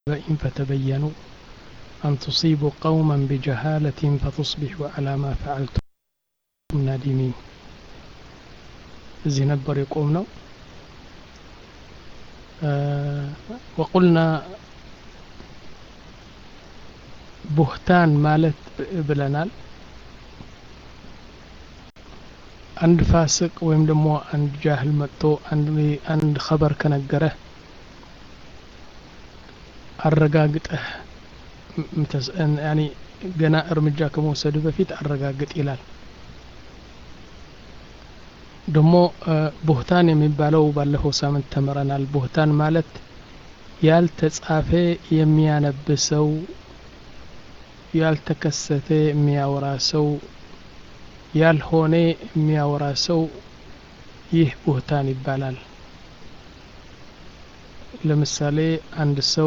بئن فتبينوا أن تصيبوا قوما بجهالة فتصبحوا على ما فعلتم نادمين እዚህ ነበር የቆም ነው ወቁልና ቡህታን ማለት ብለናል አንድ ፋስቅ ወይም ደግሞ አንድ ጃህል መጥቶ አንድ ኸበር ከነገረህ አረጋግጠህ ገና እርምጃ ከመውሰድ በፊት አረጋግጥ ይላል ደግሞ ቡህታን የሚባለው ባለፈው ሳምንት ተምረናል ቡህታን ማለት ያልተጻፈ የሚያነብ ሰው ያልተከሰተ የሚያወራ ሰው ያልሆነ የሚያወራ ሰው ይህ ቡህታን ይባላል ለምሳሌ አንድ ሰው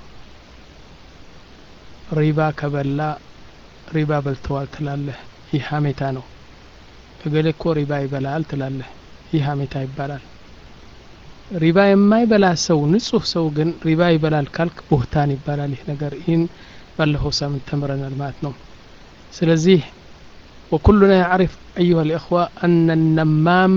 ሪባ ከበላ ሪባ በልተዋል ትላለህ ይህ ሀሜታ ነው እገሌ እኮ ሪባ ይበላል ትላለህ ይህ ሀሜታ ይባላል ሪባ የማይበላ ሰው ንጹህ ሰው ግን ሪባ ይበላል ካልክ ቡህታን ይባላል ይህ ነገር ይህን ባለፈው ሳምንት ተምረናል ማለት ነው ስለዚህ وكلنا يعرف أيها الإخوة أن النمام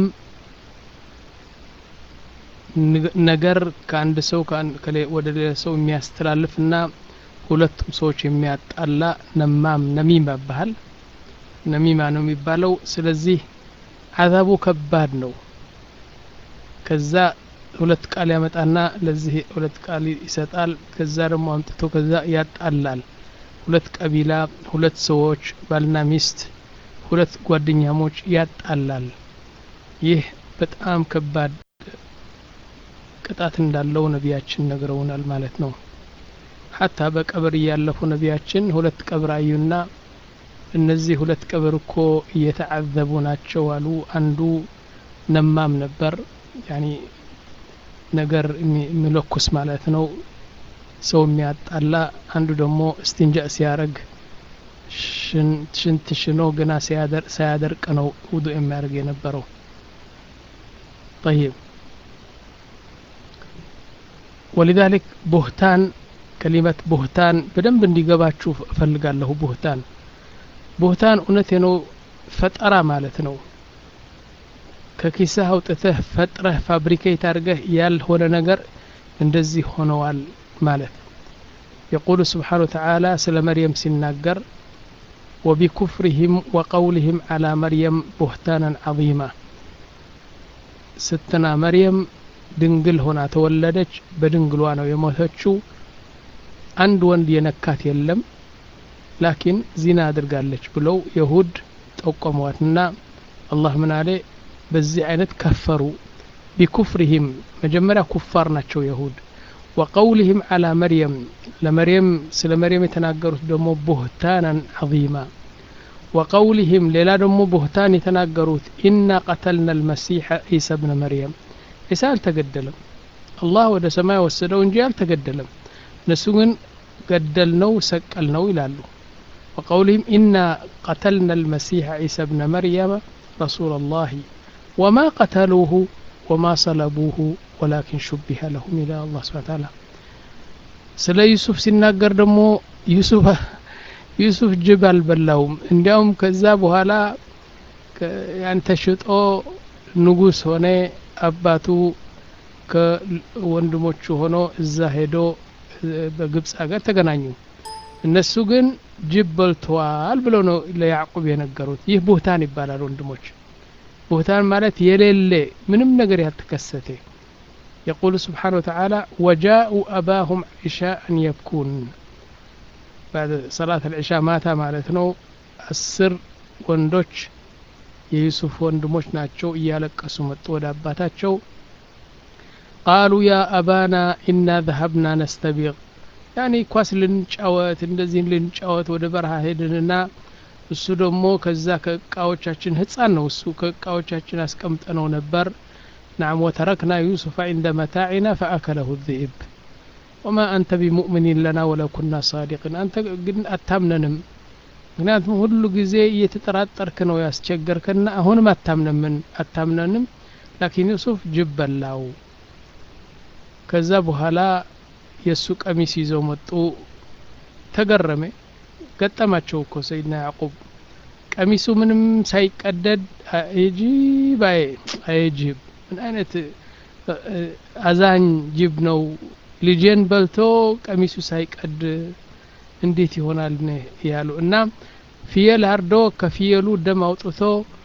ነገር ከአንድ ሰው ወደ ሌላ ሰው የሚያስተላልፍና ሁለቱም ሰዎች የሚያጣላ ነማም ነሚማ ይባሃል ነሚማ ነው የሚባለው ስለዚህ አዛቡ ከባድ ነው ከዛ ሁለት ቃል ያመጣና ለዚህ ሁለት ቃል ይሰጣል ከዛ ደግሞ አምጥቶ ከዛ ያጣላል ሁለት ቀቢላ ሁለት ሰዎች ባልና ሚስት ሁለት ጓደኛሞች ያጣላል ይህ በጣም ከባድ ቅጣት እንዳለው ነቢያችን ነግረውናል ማለት ነው ሀታ በቀብር እያለፉ ነቢያችን ሁለት ቀብር አዩና እነዚህ ሁለት ቀብር እኮ እየተዓዘቡ ናቸው አሉ አንዱ ነማም ነበር ያኒ ነገር የሚለኩስ ማለት ነው ሰው የሚያጣላ አንዱ ደግሞ እስቲንጃ ሲያረግ ሽንት ሽኖ ገና ሳያደርቅ ነው ውዱ የሚያደርግ የነበረው طيب ولذلك ቡህታን ከሊመት ቡህታን በደንብ እንዲገባችሁ እፈልጋለሁ ቡህታን ቡህታን እውነቴ ነው ፈጠራ ማለት ነው ከኪስህ አውጥተህ ፈጥረህ ፋብሪኬት አድርገህ ያልሆነ ነገር እንደዚህ ሆነዋል ማለት የቁሉ ስብሓን ወተዓላ ስለ መርየም ሲናገር وبكفرهم وقولهم على مريم بهتانا عظيما ستنا مريم ድንግል ሆና ተወለደች በድንግሏ ነው የሞተችው አንድ ወንድ የነካት የለም ላኪን ዚና አድርጋለች ብለው የሁድ ጠቆሟትና አላህ ምን አለ በዚህ አይነት ከፈሩ ቢኩፍርህም መጀመሪያ ኩፋር ናቸው የሁድ ወቀውልህም አላ መርየም ለመርየም ስለ መርየም የተናገሩት ደግሞ ቡህታናን ዐዚማ ወቀውልህም ሌላ ደግሞ ቡህታን የተናገሩት ኢና ቀተልና ልመሲሐ ዒሳ ብነ መርየም ዒሳ አልተገደለም አላህ ወደ ሰማይ ወሰደው እንጂ አልተገደለም እነሱ ግን ገደል ነው ሰቀል ነው ይላሉ وقولهم إنا قتلنا المسيح عيسى ابن مريم رسول الله وما قتلوه وما صلبوه ولكن شبه لهم إلى الله سبحانه وتعالى ስለ ዩሱፍ ሲናገር ደግሞ ዩሱፍ ዩሱፍ ጅብ አልበላውም እንዲያውም ከዛ በኋላ ያን ተሽጦ ንጉስ ሆነ አባቱ ከወንድሞቹ ሆኖ እዛ ሄዶ በግብፅ ሀገር ተገናኙ እነሱ ግን ጅብ በልተዋል ብለው ነው ለያዕቁብ የነገሩት ይህ ቡህታን ይባላል ወንድሞች ቡህታን ማለት የሌለ ምንም ነገር ያልተከሰተ يقول سبحانه وتعالى وجاءوا أباهم عشاء يبكون بعد صلاة العشاء ماتا مالتنو السر ወንዶች የዩሱፍ ወንድሞች ናቸው እያለቀሱ መጡ ወደ አባታቸው ቃሉ ያ አባና ኢና ዘሀብና ነስተቢቅ ያኔ ኳስ ልንጫወት እንደዚህ ልንጫወት ወደ በረሃ ሄድንና እሱ ደግሞ ከዛ ከእቃዎቻችን ህፃን ነው እሱ ከእቃዎቻችን አስቀምጠነው ነበር ናም ወተረክና ዩሱፍ ዕንደ መታዕና ፈአከለሁ ذئብ ወማ አንተ ቢሙእሚኒን ለና ወለው ኩና ሳዲቅን አንተ ግን አታምነንም ምክንያቱም ሁሉ ጊዜ እየተጠራጠርክ ነው ያስቸገርከና አሁንም አታምነምን አታምነንም ላኪን ዩሱፍ ጅብ በላው ከዛ በኋላ የእሱ ቀሚስ ይዘው መጡ ተገረመ ገጠማቸው እኮ ሰይድና ያዕቁብ ቀሚሱ ምንም ሳይቀደድ አጂብ አየጂብ ምን አይነት አዛኝ ጅብ ነው ልጄን በልቶ ቀሚሱ ሳይቀድ እንዴት ይሆናል ያሉ እና ፍየል አርዶ ከፍየሉ ደም አውጥቶ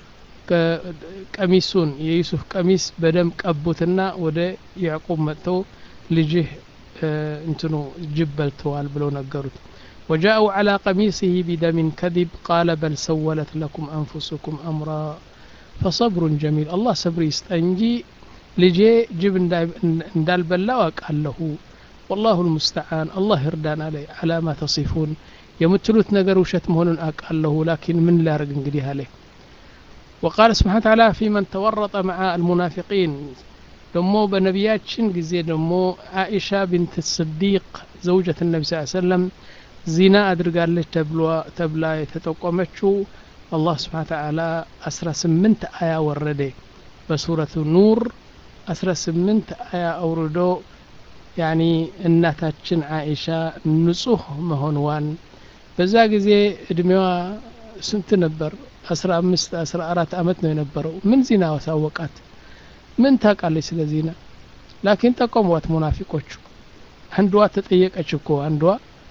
ቀሚሱን የዩሱፍ ቀሚስ በደም ቀቡትና ወደ ያዕቁብ መጥተው ልጅህ እንትኑ ጅብ በልተዋል ብለው ነገሩት وجاءوا على قميصه بدم كذب قال بل سولت لكم أنفسكم أمرا فصبر جميل الله صبر يستنجي لجي جب اندال بلا وقاله والله المستعان الله يردان عليه على ما تصفون የምትሉት ነገር ውሸት መሆኑን አውቃለሁ ላኪን ምን ላርግ እንግዲህ አለ وقال سبحانه وتعالى في من تورط مع المنافقين ደሞ በነቢያችን ጊዜ ደሞ አኢሻ ቢንት ስዲቅ ዘውጀት ነቢ ስ ሰለም ዚና አድርጋለች ተብላ የተጠቆመችው አላህ ስብሓን ተዓላ አስራ ስምንት አያ ወረደ በሱረቱ ኑር አስራ ስምንት አያ አውርዶ ያኒ እናታችን አኢሻ ንጹህ መሆንዋን በዛ ጊዜ እድሜዋ ስንት ነበር አስራ አምስት አስራ አራት አመት ነው የነበረው ምን ዚና ሳወቃት ምን ታውቃለች ስለ ዚና ላኪን ጠቆሟት ሙናፊቆቹ አንዷ ተጠየቀች እኮ አንዷ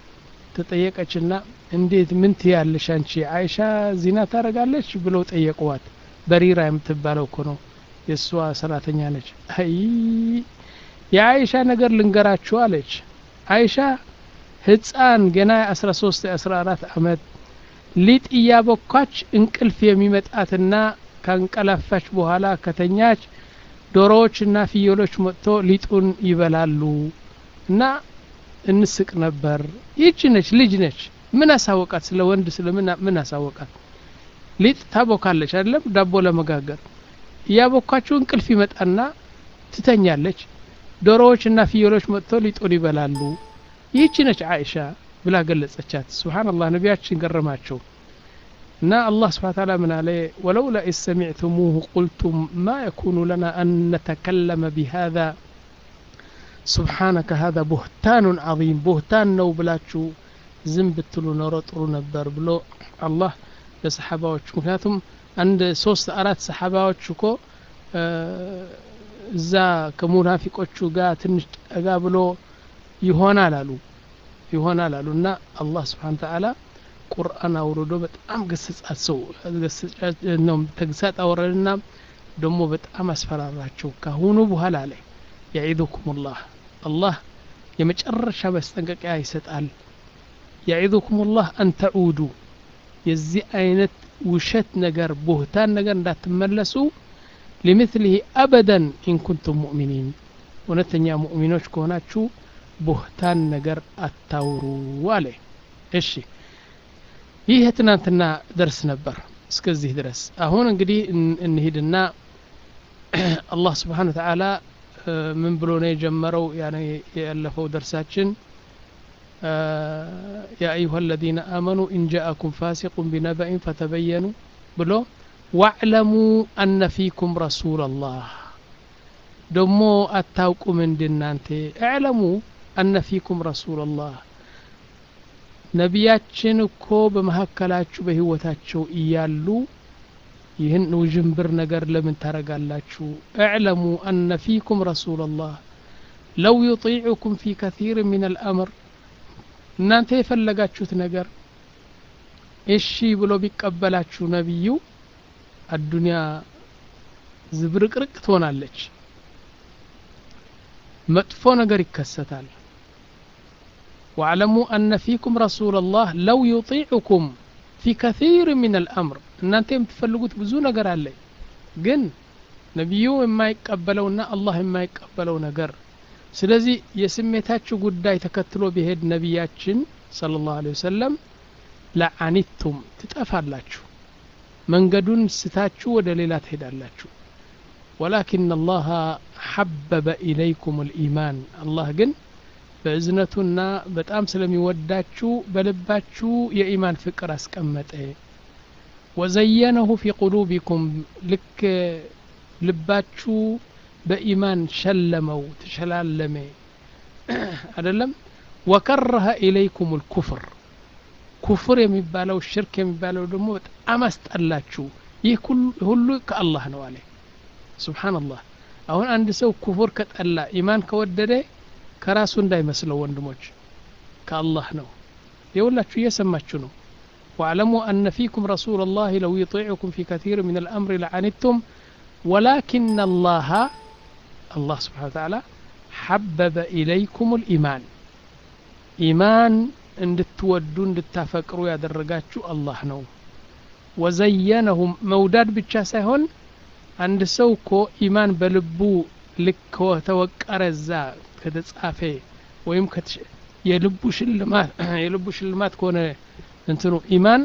ተጠየቀችና እንዴት ምን ትያለሽ አንቺ አይሻ ዚና ታረጋለች ብለው ጠየቁዋት በሪራ የምትባለው እኮ ነው የእሷ ሰራተኛ ነች አይ የአይሻ ነገር ልንገራችሁ አለች አይሻ ህፃን ገና የአስራ ሶስት የአስራ አራት አመት ሊጥ እያቦካች እንቅልፍ የሚመጣትና ካንቀላፋች በኋላ ከተኛች ዶሮዎችና ፍየሎች መጥቶ ሊጡን ይበላሉ እና እንስቅ ነበር ይህች ነች ልጅ ነች ምን አሳወቃት ስለ ወንድ ስለ ምን አሳወቃት ሊጥ ታቦካለች አይደለም ዳቦ ለመጋገር እያቦካችሁ እንቅልፍ ይመጣና ትተኛለች ዶሮዎችና ፍየሎች መጥቶ ሊጡን ይበላሉ ይህች ነች አይሻ ብላ ገለጸቻት ስብሓንላህ ነቢያችን ገረማቸው እና አላህ ስብሓን ታላ ምን አለ ወለውላ ኢዝ ሰሚዕቱሙሁ ቁልቱም ማ የኩኑ ለና አን ነተከለመ ቢሃذا ስብሓነከ ሀዛ ቡህታኑን ዓظም ቡህታን ነው ብላችሁ ዝም ብትሉ ኖሮ ጥሩ ነበር ብሎ አላህ ለሰሓባዎች ምክንያቱም አንድ ሶስት አራት ሰሓባዎች እኮ እዛ ከሙናፊቆቹ ጋር ትንሽ ጠጋ ብሎ ይሆናል አሉ ይሆናል አሉ እና አላህ ስብሓን ተዓላ ቁርአን አውርዶ በጣም ገሰጻት ሰው ነው ተግሳጥ አወረድና ደግሞ በጣም አስፈራራቸው ካሁኑ በኋላ ላይ የዒዙኩም ላህ አላህ የመጨረሻ ማስጠንቀቂያ ይሰጣል የዒዙኩም ላህ አን ተዑዱ የዚህ አይነት ውሸት ነገር ቡህታን ነገር እንዳትመለሱ ሊምትሊህ አበደን ኢንኩንቱም ሙእሚኒን እውነተኛ ሙእሚኖች ከሆናችሁ ቡህታን ነገር አታውሩ አለ እሺ ይህ የትናንትና ደርስ ነበር እስከዚህ ድረስ አሁን እንግዲህ እንሂድና አላህ ስብሓን ተዓላ ምን ብሎ ነው የጀመረው ያለፈው ደርሳችን ያ አዩሃ አለዚነ አመኑ ኢን ጃአኩም ፋሲቁን ቢነበኢን ፈተበየኑ ብሎ ዋዕለሙ አነ ፊኩም ረሱላላህ ደሞ አታውቁም እንድናንተ እዕለሙ አነ ፊኩም ረሱላላህ ነቢያችን እኮ በመካከላችሁ በህይወታቸው እያሉ ይህን ውዥንብር ነገር ለምን ታረጋላችሁ እዕለሙ አነ ፊኩም ረሱላላህ ለው ዩጢዑኩም ፊ ከثيር ምን አልአምር እናንተ የፈለጋችሁት ነገር እሺ ብሎ ቢቀበላችሁ ነቢዩ አዱንያ ዝብርቅርቅ ትሆናለች መጥፎ ነገር ይከሰታል واعلموا أن فيكم رسول الله لو يطيعكم في كثير من الأمر እናንተ የምትፈልጉት ብዙ ነገር አለ ግን ነቢዩ የማይቀበለውና አላህ የማይቀበለው ነገር ስለዚህ የስሜታችሁ ጉዳይ ተከትሎ ቢሄድ ነቢያችን صلى الله عليه وسلم ለአኒቱም ትጠፋላችሁ መንገዱን ስታችሁ ወደ ሌላ ትሄዳላችሁ ወላኪን አላህ ሐበበ ኢለይኩም ልኢማን አላህ ግን በእዝነቱና በጣም ስለሚወዳችሁ በልባችሁ የኢማን ፍቅር አስቀመጠ ወዘየነሁ ፊ ቁሉቢኩም ልክ ልባችሁ በኢማን ሸለመው ተሸላለመ አይደለም ወከረሀ ኢለይኩም ልኩፍር ኩፍር የሚባለው ሽርክ የሚባለው ደግሞ በጣም አስጠላችሁ ይህ ሁሉ ከአላህ ነው አለ ስብሓንላህ አሁን አንድ ሰው ኩፍር ከጠላ ኢማን ከወደደ ከራሱ እንዳይመስለው ወንድሞች ከአላህ ነው የሁላችሁ እየሰማችሁ ነው واعلموا أن فيكم رسول الله لو يطيعكم في كثير من الأمر لعنتم ولكن الله الله سبحانه وتعالى حبب إليكم الإيمان إيمان እንድትወዱ እንድታፈቅሩ ያደረጋችሁ አላህ ነው ወዘየነሁም መውዳድ ብቻ ሳይሆን አንድ ሰው እኮ ኢማን በልቡ ልክ ከተወቀረ እዛ ከተጻፈ ወይም የልቡ ሽልማት የልቡ ሽልማት ከሆነ እንትኑ ኢማን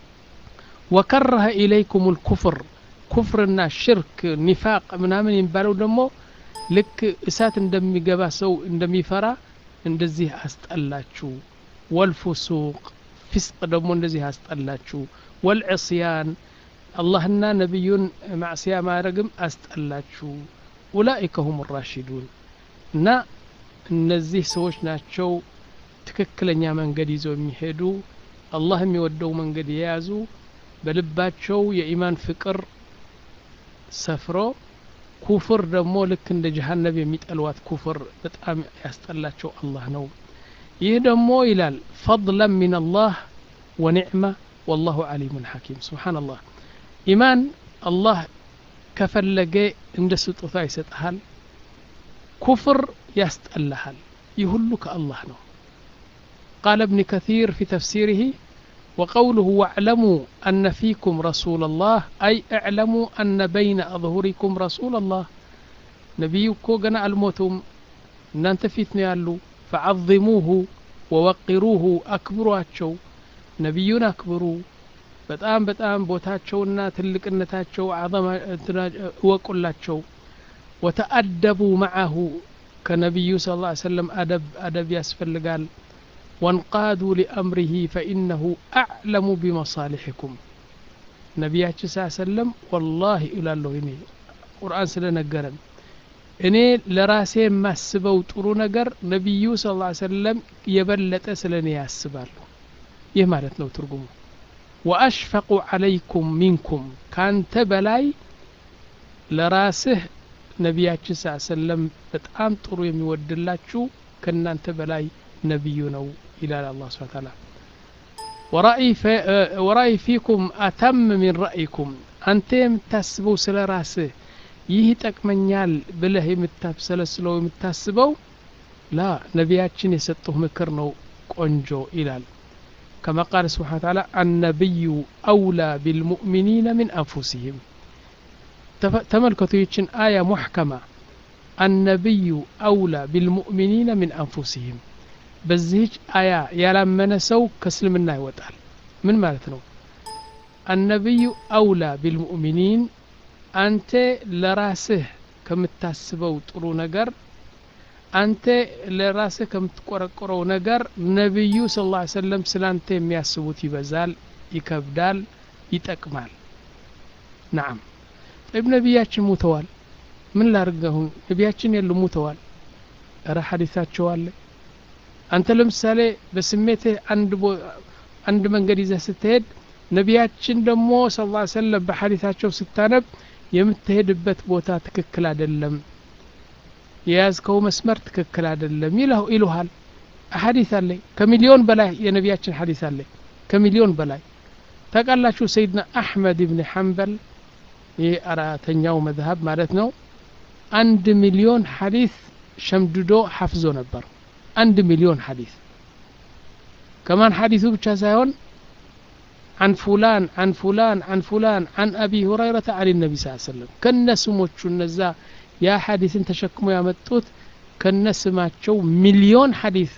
ወከረሀ ኢለይኩም ልኩፍር ኩፍርና ሽርክ ኒፋቅ ምናምን የሚባለው ደግሞ ልክ እሳት እንደሚገባ ሰው እንደሚፈራ እንደዚህ አስጠላችሁ ወልፉሱቅ ፊስቅ ደግሞ እንደዚህ አስጠላችሁ ወልዕስያን አላህና ነቢዩን ማዕስያ ማድረግም አስጠላችሁ ኡላኢከ ሁም ራሽዱን እና እነዚህ ሰዎች ናቸው ትክክለኛ መንገድ ይዘው የሚሄዱ አላህ የሚወደው መንገድ የያዙ በልባቸው የኢማን ፍቅር ሰፍሮ ኩፍር ደግሞ ልክ እንደ ጀሃነብ የሚጠልዋት ኩፍር በጣም ያስጠላቸው አላህ ነው ይህ ደግሞ ይላል ፈضለን ምን አላህ ወኒዕማ ወላሁ ዓሊሙን ሐኪም ስብሓንላህ ኢማን አላህ ከፈለገ እንደ ስጦታ ይሰጥሃል ኩፍር ያስጠላሃል ይህ ሁሉ ከአላህ ነው قال ابن كثير في تفسيره وقوله واعلموا أن فيكم رسول الله أي اعلموا أن بين أظهركم رسول الله نبيكو قنا الموتم أن أنت فيتني يالو فعظموه ووقروه أكبروا أتشو نبيون أكبروا በጣም በጣም ቦታቸውና ትልቅነታቸው አዘማ እወቁላቸው ወተአደቡ መዓሁ ከነቢዩ ስ ላ ሰለም አደብ አደብ ያስፈልጋል ወንቃዱ ሊአምሪህ ፈኢነሁ አዕለሙ ቢመሳሊሕኩም ነቢያችን ስ ሰለም ወላሂ እላለሁ እኔ ቁርአን ስለነገረን እኔ ለራሴ የማስበው ጥሩ ነገር ነቢዩ ስ ላ ሰለም የበለጠ ስለ እኔ ያስባሉ ይህ ማለት ነው ትርጉሙ ወአሽፈቁ ዓለይኩም ሚንኩም ካንተ በላይ ለራስህ ነቢያችን ስ ሰለም በጣም ጥሩ የሚወድላችሁ ከእናንተ በላይ ነቢዩ ነው ይላል አላ ስብን ታላ ወራእይ ፊኩም አተም ሚን ረእይኩም አንተ የምታስበው ስለ ራስህ ይህ ይጠቅመኛል ብለህ የምታብሰለስለው የምታስበው ላ ነቢያችን የሰጡህ ምክር ነው ቆንጆ ይላል كما قال سبحانه وتعالى النبي أولى بالمؤمنين من أنفسهم تملكتوا يتشن آية محكمة النبي أولى بالمؤمنين من أنفسهم بزهج آية يلمن سو كسلمنا يوتال من مالتنا النبي أولى بالمؤمنين أنت لراسه كمتاسبو طرو نجر አንተ ለራስህ ከምትቆረቆረው ነገር ነቢዩ ስ ላ ሰለም ስለ አንተ የሚያስቡት ይበዛል ይከብዳል ይጠቅማል ናም ጠይብ ነቢያችን ሙተዋል ምን ላርገሁን ነቢያችን የሉ ሙተዋል እረ ሐዲታቸው አለ አንተ ለምሳሌ በስሜትህ አንድ መንገድ ይዘህ ስትሄድ ነቢያችን ደግሞ ስ ላ ሰለም በሐዲታቸው ስታነብ የምትሄድበት ቦታ ትክክል አይደለም የያዝከው መስመር ትክክል አይደለም ይለው ይሉሃል ሐዲስ አለ ከሚሊዮን በላይ የነቢያችን ሐዲስ አለ ከሚሊዮን በላይ ታውቃላችሁ ሰይድና አሕመድ ብን ሐንበል ይህ አራተኛው መዝሀብ ማለት ነው አንድ ሚሊዮን ሐዲስ ሸምድዶ ሐፍዞ ነበር አንድ ሚሊዮን ሐዲስ ከማን ሐዲሱ ብቻ ሳይሆን عن فلان عن فلان عن فلان عن أبي هريرة عن النبي صلى الله عليه وسلم كن سموش النزا ያ ሐዲስን ተሸክሞ ያመጡት ከነስማቸው ሚሊዮን ሐዲስ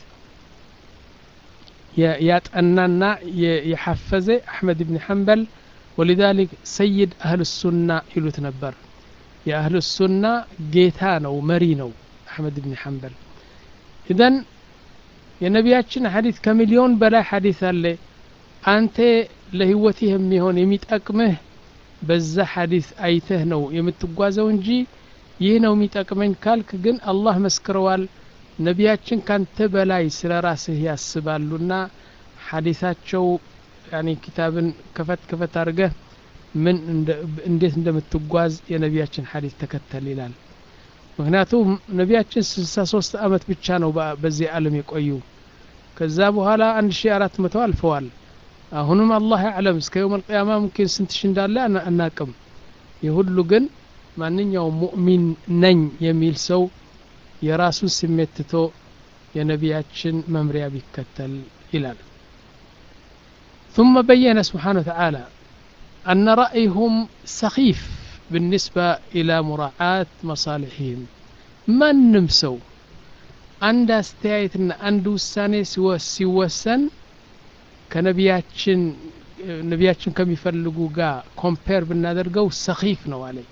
ያጠናና የሐፈዘ አሕመድ ብን ሐንበል ወሊዛሊክ ሰይድ አህል ሱና ይሉት ነበር የአህል ሱና ጌታ ነው መሪ ነው አሕመድ ብን ሐንበል ኢዘን የነቢያችን ሐዲስ ከሚሊዮን በላይ ሐዲስ አለ አንተ ለህይወትህ የሚሆን የሚጠቅምህ በዛ ሐዲስ አይተህ ነው የምትጓዘው እንጂ ይህ ነው የሚጠቅመኝ ካልክ ግን አላህ መስክረዋል ነቢያችን ካንተ በላይ ስለ ራስህ ያስባሉና ሐዲሳቸው ያኒ ኪታብን ከፈት ከፈት አድርገህ ምን እንዴት እንደምትጓዝ የነቢያችን ሐዲስ ተከተል ይላል ምክንያቱም ነቢያችን ስልሳ ሶስት አመት ብቻ ነው በዚህ ዓለም የቆዩ ከዛ በኋላ አንድ ሺ አራት መቶ አልፈዋል አሁንም አላህ ያዕለም እስከ የውም አልቅያማ ሙምኪን ስንት ሺ እንዳለ አናቅም የሁሉ ግን ማንኛውም ሙእሚን ነኝ የሚል ሰው የራሱን ስሜት ትቶ የነቢያችን መምሪያ ቢከተል ይላል ثم بين سبحانه وتعالى أن رأيهم سخيف بالنسبة إلى مراعاة مصالحهم من نمسو عند استيايتنا عند وساني ሲወሰን ከነቢያችን ነቢያችን ከሚፈልጉ ጋር ኮምፔር ብናደርገው ሰኺፍ ነው አለኝ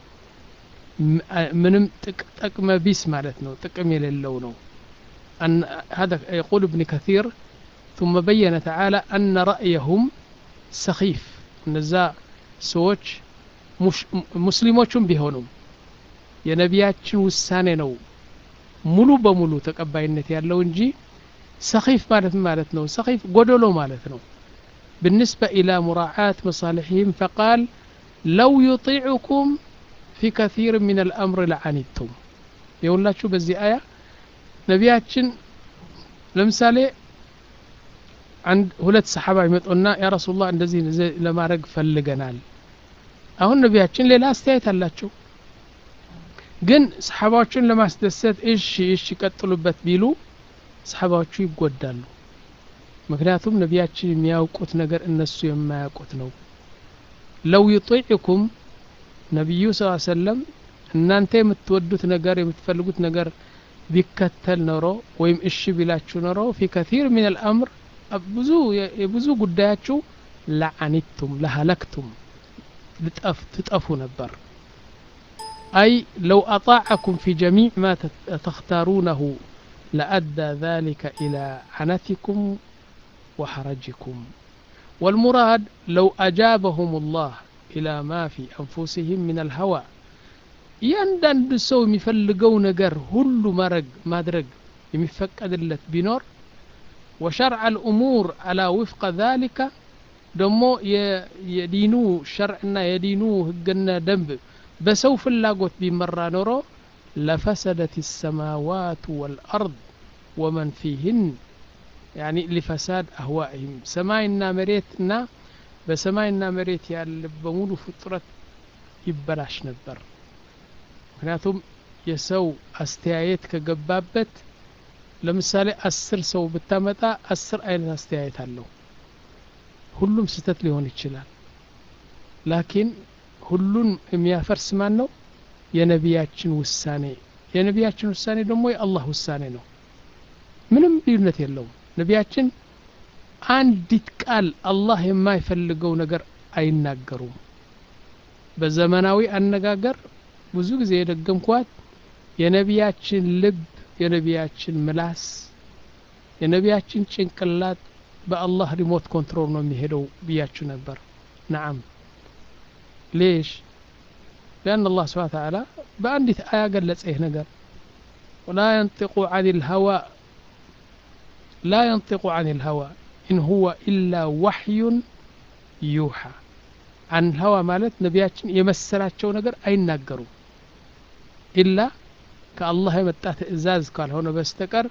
ምንም ጥቅመ ቢስ ማለት ነው ጥቅም የሌለው ነው هذا يقول ابن كثير ثم بين تعالى أن رأيهم سخيف እነዛ ሰዎች ሙስሊሞቹም ቢሆኑም የነቢያችን ውሳኔ ነው ሙሉ በሙሉ ተቀባይነት ያለው እንጂ ሰኺፍ ማለት ማለት ነው ሰኺፍ ጎደሎ ማለት ነው بالنسبة إلى مراعاة مصالحهم فقال لو يطيعكم في كثير من الأمر لعنتم يقول لك بزي آية نبياتشن ለምሳሌ አንድ ሁለት ሰሓባ ይመጡና ያ ረሱላህ እንደዚህ ለማድረግ ፈልገናል አሁን ነቢያችን ሌላ አስተያየት አላቸው ግን ሰሓባዎችን ለማስደሰት እሺ እሺ ቀጥሉበት ቢሉ ሰሓባዎቹ ይጎዳሉ ምክንያቱም ነቢያችን የሚያውቁት ነገር እነሱ የማያውቁት ነው ለው ዩጢዕኩም ነቢዩ ስ ሰለም እናንተ የምትወዱት ነገር የምትፈልጉት ነገር ቢከተል ኖሮ ወይም እሺ ቢላችሁ ኖሮ ፊ ከቲር ምን አልአምር ብዙ የብዙ ጉዳያችሁ ለዓኒቱም ለሀለክቱም ትጠፉ ነበር أي لو أطاعكم في جميع ما تختارونه لأدى ذلك إلى عنتكم وحرجكم والمراد لو أجابهم الله إلى ما في أنفسهم من الهوى እያንዳንዱ ሰው የሚፈልገው ነገር ሁሉ ማድረግ ማድረግ የሚፈቀድለት ቢኖር وشرع الأمور على وفق ذلك ደሞ የዲኑ ሸርዕና የዲኑ ህግና ደንብ በሰው ፍላጎት ቢመራ ኖሮ ለፈሰደት السماوات والأرض ومن فيهن يعني لفساد أهوائهم ሰማይና መሬትና በሰማይና መሬት ያለ በሙሉ ፍጥረት ይበላሽ ነበር ምክንያቱም የሰው አስተያየት ከገባበት ለምሳሌ አስር ሰው ብታመጣ አስር አይነት አስተያየት አለው ሁሉም ስህተት ሊሆን ይችላል ላኪን ሁሉን የሚያፈርስ ማን ነው የነቢያችን ውሳኔ የነቢያችን ውሳኔ ደግሞ የአላህ ውሳኔ ነው ምንም ልዩነት የለውም ነቢያችን አንዲት ቃል አላህ የማይፈልገው ነገር አይናገሩም በዘመናዊ አነጋገር ብዙ ጊዜ የደገምኳት የነቢያችን ልብ የነቢያችን ምላስ የነቢያችን ጭንቅላት በአላህ ሪሞት ኮንትሮል ነው የሚሄደው ብያችሁ ነበር ነዓም ሌሽ لأن الله سبحانه وتعالى بأندي آية قال لسيه نقر ولا ينطق عن الهوى لا ينطق عن الهوى إن هو إلا وحي يوحى عن الهوى مالت نبياتشن يمسلاتشو نقر أي نقروا ኢላ ከአላህ የመጣ ትእዛዝ ካልሆነ በስተቀር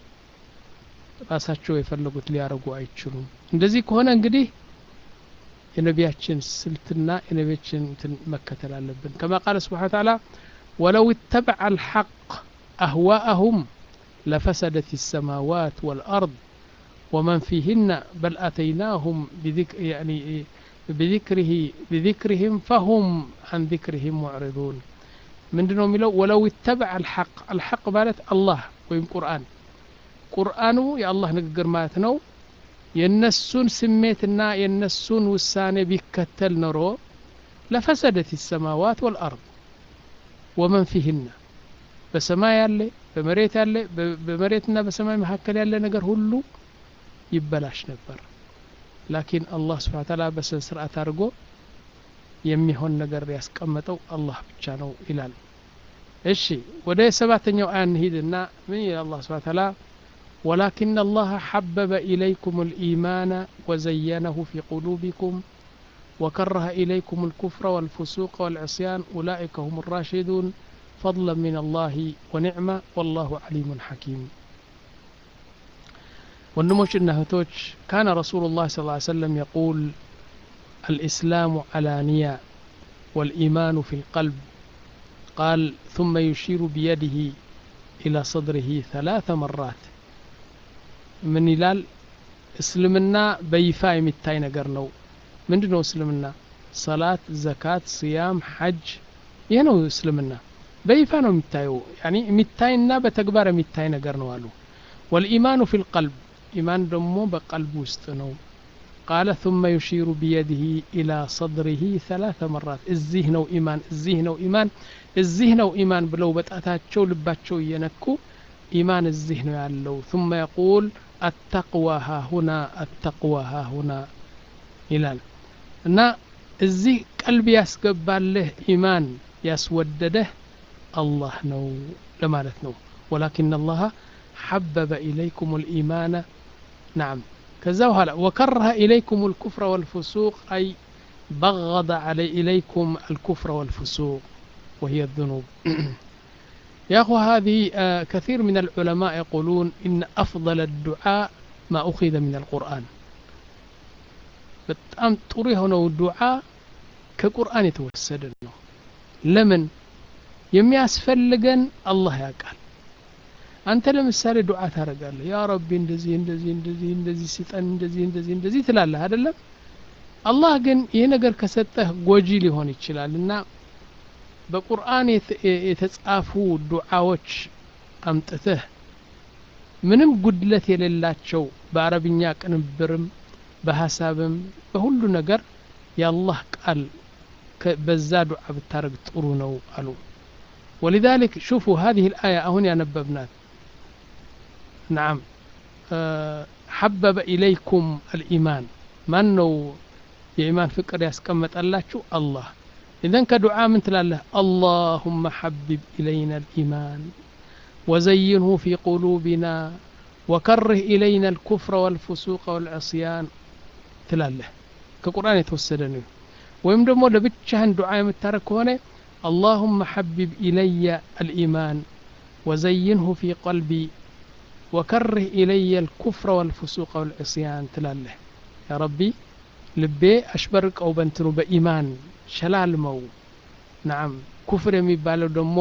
ራሳቸው የፈለጉት ሊያደርጉ አይችሉም እንደዚህ ከሆነ እንግዲህ የነቢያችን ስልትና የነቢያችን እንትን መከተል አለብን ከማ ቃለ ስብሓን ተዓላ ወለው ይተበዐ አልሐቅ አህዋአሁም ለፈሰደት السماوات والأرض ومن فيهن بل أتيناهم بذكر يعني بذكره بذكرهم فهم عن ذكرهم معرضون ምንድን ነው የሚለው ወለው ይተበዕ አልሐቅ አልሐቅ ማለት አላህ ወይም ቁርአን ቁርአኑ የአላህ ንግግር ማለት ነው የነሱን ስሜትና የነሱን ውሳኔ ቢከተል ኖሮ ለፈሰደት ሰማዋት ወልአርድ ወመን ፊህና በሰማይ ያለ በመሬት ያለ በመሬትና በሰማይ መካከል ያለ ነገር ሁሉ ይበላሽ ነበር ላኪን አላህ ስብሓን ታላ በስነ ስርዓት አድርጎ የሚሆን ነገር ያስቀመጠው አላህ ብቻ ነው ይላል እሺ ወደ ሰባተኛው አያ እንሂድና ምን ይላል አላህ ስብሐ ተዓላ ولكن الله حبب إليكم الإيمان وزينه في قلوبكم وكره إليكم الكفر والفسوق والعصيان أولئك هم الراشدون فضلا من الله ونعمة والله عليم حكيم ወንድሞችና እህቶች ካነ ረሱሉላህ ስ ሰለም የቁል الإسلام علانية والإيمان في القلب قال ثم يشير بيده إلى صدره ثلاث مرات من ይላል እስልምና በይፋ የሚታይ ነገር ነው ምንድ ነው እስልምና ሰላት ዘካት ስያም ሐጅ ይህ ነው እስልምና በይፋ ነው የሚታየው ያኒ የሚታይና በተግባር የሚታይ ነገር ነው አሉ ወልኢማኑ ፊ ልቀልብ ኢማን ደግሞ በቀልብ ውስጥ ነው ቃለ ثم يشير بيده إلى صدره ثلاث مرات እዚህ ነው ኢማን እዚህ ነው ኢማን እዚህ ነው ኢማን ብለው በጣታቸው ልባቸው እየነኩ ኢማን እዚህ ነው ያለው ثم يقول التقوى ها هنا التقوى ها هنا ይላል እና እዚህ ቀልብ ያስገባልህ ኢማን ያስወደደህ አላህ ነው ለማለት ነው ወላኪን አላህ حبب إليكم الإيمان نعم كذا وهلا وكره إليكم الكفر والفسوق أي بغض علي إليكم الكفر والفسوق وهي الذنوب يا أخو هذه آه كثير من العلماء يقولون إن أفضل الدعاء ما أخذ من القرآن በጣም ጥሩ የሆነው ዱዓ ከቁርአን የተወሰደ ነው ለምን የሚያስፈልገን አላህ ያውቃል አንተ ለምሳሌ ዱዓ ታደርጋለህ ያ ረቢ እንደዚህ እንደዚህ እንደዚህ እንደዚህ ስጠን እንደዚህ እንደዚህ እንደዚህ ትላለህ አይደለም አላህ ግን ይህ ነገር ከሰጠህ ጎጂ ሊሆን ይችላል እና በቁርአን የተጻፉ ዱዓዎች አምጥተህ ምንም ጉድለት የሌላቸው በአረብኛ ቅንብርም በሀሳብም በሁሉ ነገር የአላህ ቃል በዛ ዱዓ ብታደረግ ጥሩ ነው አሉ ولذلك شوفوا هذه الآية أهون نببنات نعم أه حبب إليكم الإيمان من نو የኢማን ፍቅር ያስቀመጠላችሁ አላህ ኢዘን ከዱዓ ምን ትላለህ አላሁመ ሐቢብ ኢለይና ልኢማን ወዘይንሁ ፊ ቁሉቢና ወከርህ ኢለይና ልኩፍረ ወልፍሱቀ ወልዕስያን ትላለህ ከቁርአን የተወሰደ ነው ወይም ደግሞ ለብቻህን ዱዓ የምታረግ ከሆነ اللهم حبب إلي الإيمان وزينه في قلبي وكره إلي الكفر والفسوق والعصيان تلاله يا ربي ልቤ አሽበርቀው በንትኑ በኢማን ሸላልመው ናም ኩፍር የሚባለው ደግሞ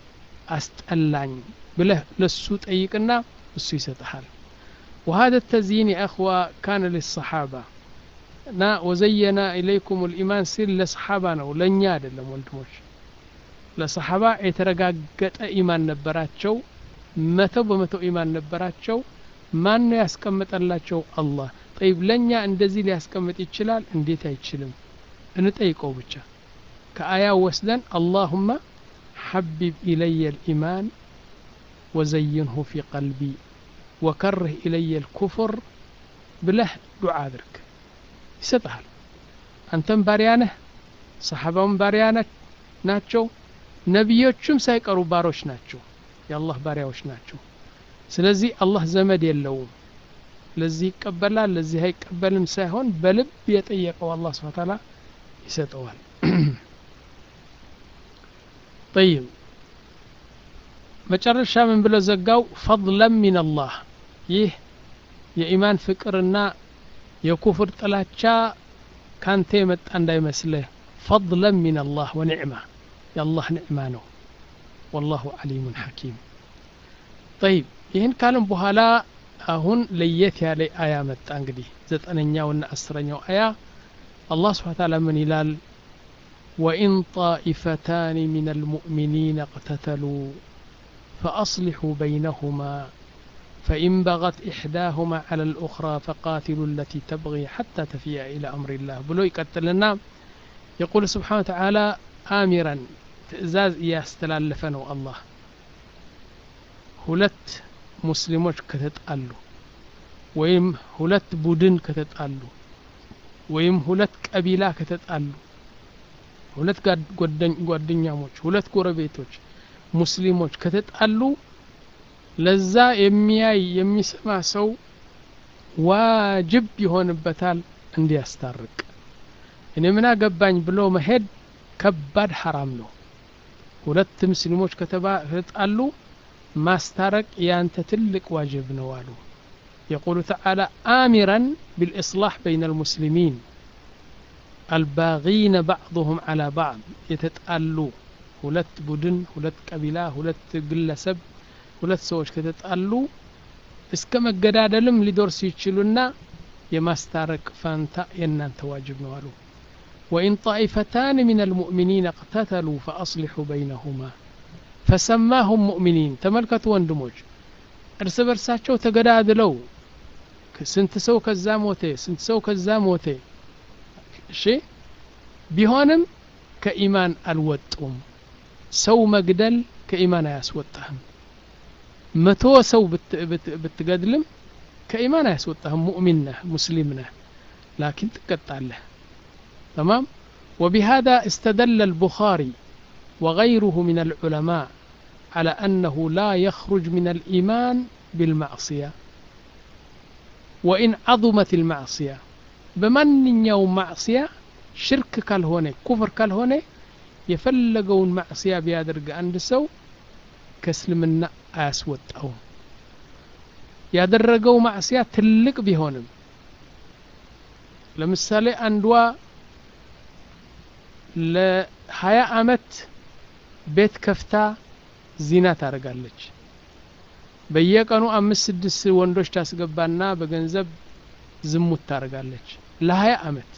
አስጠላኝ ብለህ ለሱ ጠይቅና እሱ ይሰጥሃል وهذا التزيين يا أخوة كان للصحابة نا وزينا إليكم الإيمان سير لصحابة ነው ለእኛ አይደለም ወንድሞች ለሰሓባ የተረጋገጠ ኢማን ነበራቸው መቶ በመቶ ኢማን ነበራቸው ማን ነው ያስቀመጠላቸው አላህ ጠይብ ለእኛ እንደዚህ ሊያስቀምጥ ይችላል እንዴት አይችልም እንጠይቀው ብቻ ከአያው ወስደን አላሁመ ሐቢብ ኢለየ ልኢማን ወዘይንሁ ፊ ቀልቢ ወከርህ ኢለየ ልኩፍር ብለህ ዱዓ አድርግ ይሰጥሃል አንተም ባሪያ ነህ ሰሓባውን ባሪያ ናቸው ነቢዮቹም ሳይቀሩ ባሮች ናቸው የአላህ ባሪያዎች ናቸው ስለዚህ አላህ ዘመድ የለውም ለዚህ ይቀበላል ለዚህ አይቀበልም ሳይሆን በልብ የጠየቀው አላህ ስብሐ ተዓላ ይሰጠዋል ጠይብ መጨረሻ ምን ብሎ ዘጋው ፈضለን ሚን አላህ ይህ የኢማን ፍቅርና የኩፍር ጥላቻ ካንተ የመጣ እንዳይመስልህ ፈضለን ሚን አላህ ወኒዕማ የአላህ ኒዕማ ነው ወላሁ ዓሊሙን ሐኪም ጠይብ ይህን ካለም በኋላ አሁን ለየት ያለ አያ መጣ እንግዲህ ዘጠነኛውና አስረኛው አያ አላህ ስብሓ ታላ ምን ይላል ወኢን ጣኢፈታን ምን አልሙእሚኒን እቅተተሉ فأصلحوا بينهما فإن بغت إحداهما على الأخرى فقاتلوا التي تبغي حتى تفيء إلى أمر الله بلو يقتلنا يقول سبحانه وتعالى آمرا ትእዛዝ እያስተላለፈ ነው አላህ ሁለት ሙስሊሞች ከተጣሉ ወይም ሁለት ቡድን ከተጣሉ ወይም ሁለት ቀቢላ ከተጣሉ ሁለት ጓደኛሞች ሁለት ጎረቤቶች ሙስሊሞች ከተጣሉ ለዛ የሚያይ የሚሰማ ሰው ዋጅብ ይሆንበታል እንዲያስታርቅ እኔ ምን አገባኝ ብሎ መሄድ ከባድ ሐራም ነው ሁለት ሙስሊሞች ከተጣሉ ማስታረቅ ያንተ ትልቅ ዋጅብ ነው አሉ يقول تعالى آمرا بالإصلاح بين المسلمين الباغين بعضهم على بعض يتتألوا ሁለት ቡድን ሁለት ቀቢላ ሁለት ግለሰብ ሁለት ሰዎች ከተጣሉ እስከ መገዳደልም ሊደርሱ ይችሉና የማስታረቅ ፋንታ የእናንተ ዋጅብ ነው አሉ وإن طائفتان من المؤمنين اقتتلوا فأصلحوا بينهما فسماهم مؤمنين ተመልከቱ ወንድሞች እርስ በርሳቸው ተገዳድለው ስንት ሰው ከዛ ሞተ ስንት ሰው ከዛ ሞተ እሺ ቢሆንም ከኢማን አልወጡም ሰው መግደል ከኢማን አያስወጣህም መቶ ሰው ብትገድልም ከኢማን አያስወጣህም ሙእሚን ነህ ሙስሊም ነህ ላኪን ትቀጣለህ تمام وبهذا استدل البخاري وغيره من العلماء على أنه لا يخرج من الإيمان بالمعصية وإن عظمت المعصية بمن يوم معصية شرك كالهوني كفر كالهوني የፈለገውን ማዕስያ ቢያደርግ አንድ ሰው ከእስልምና አያስወጣውም ያደረገው ማዕስያ ትልቅ ቢሆንም ለምሳሌ አንዷ ለሀያ አመት ቤት ከፍታ ዚና ታደርጋለች በየቀኑ አምስት ስድስት ወንዶች ታስገባና በገንዘብ ዝሙት ታደርጋለች ለሀያ አመት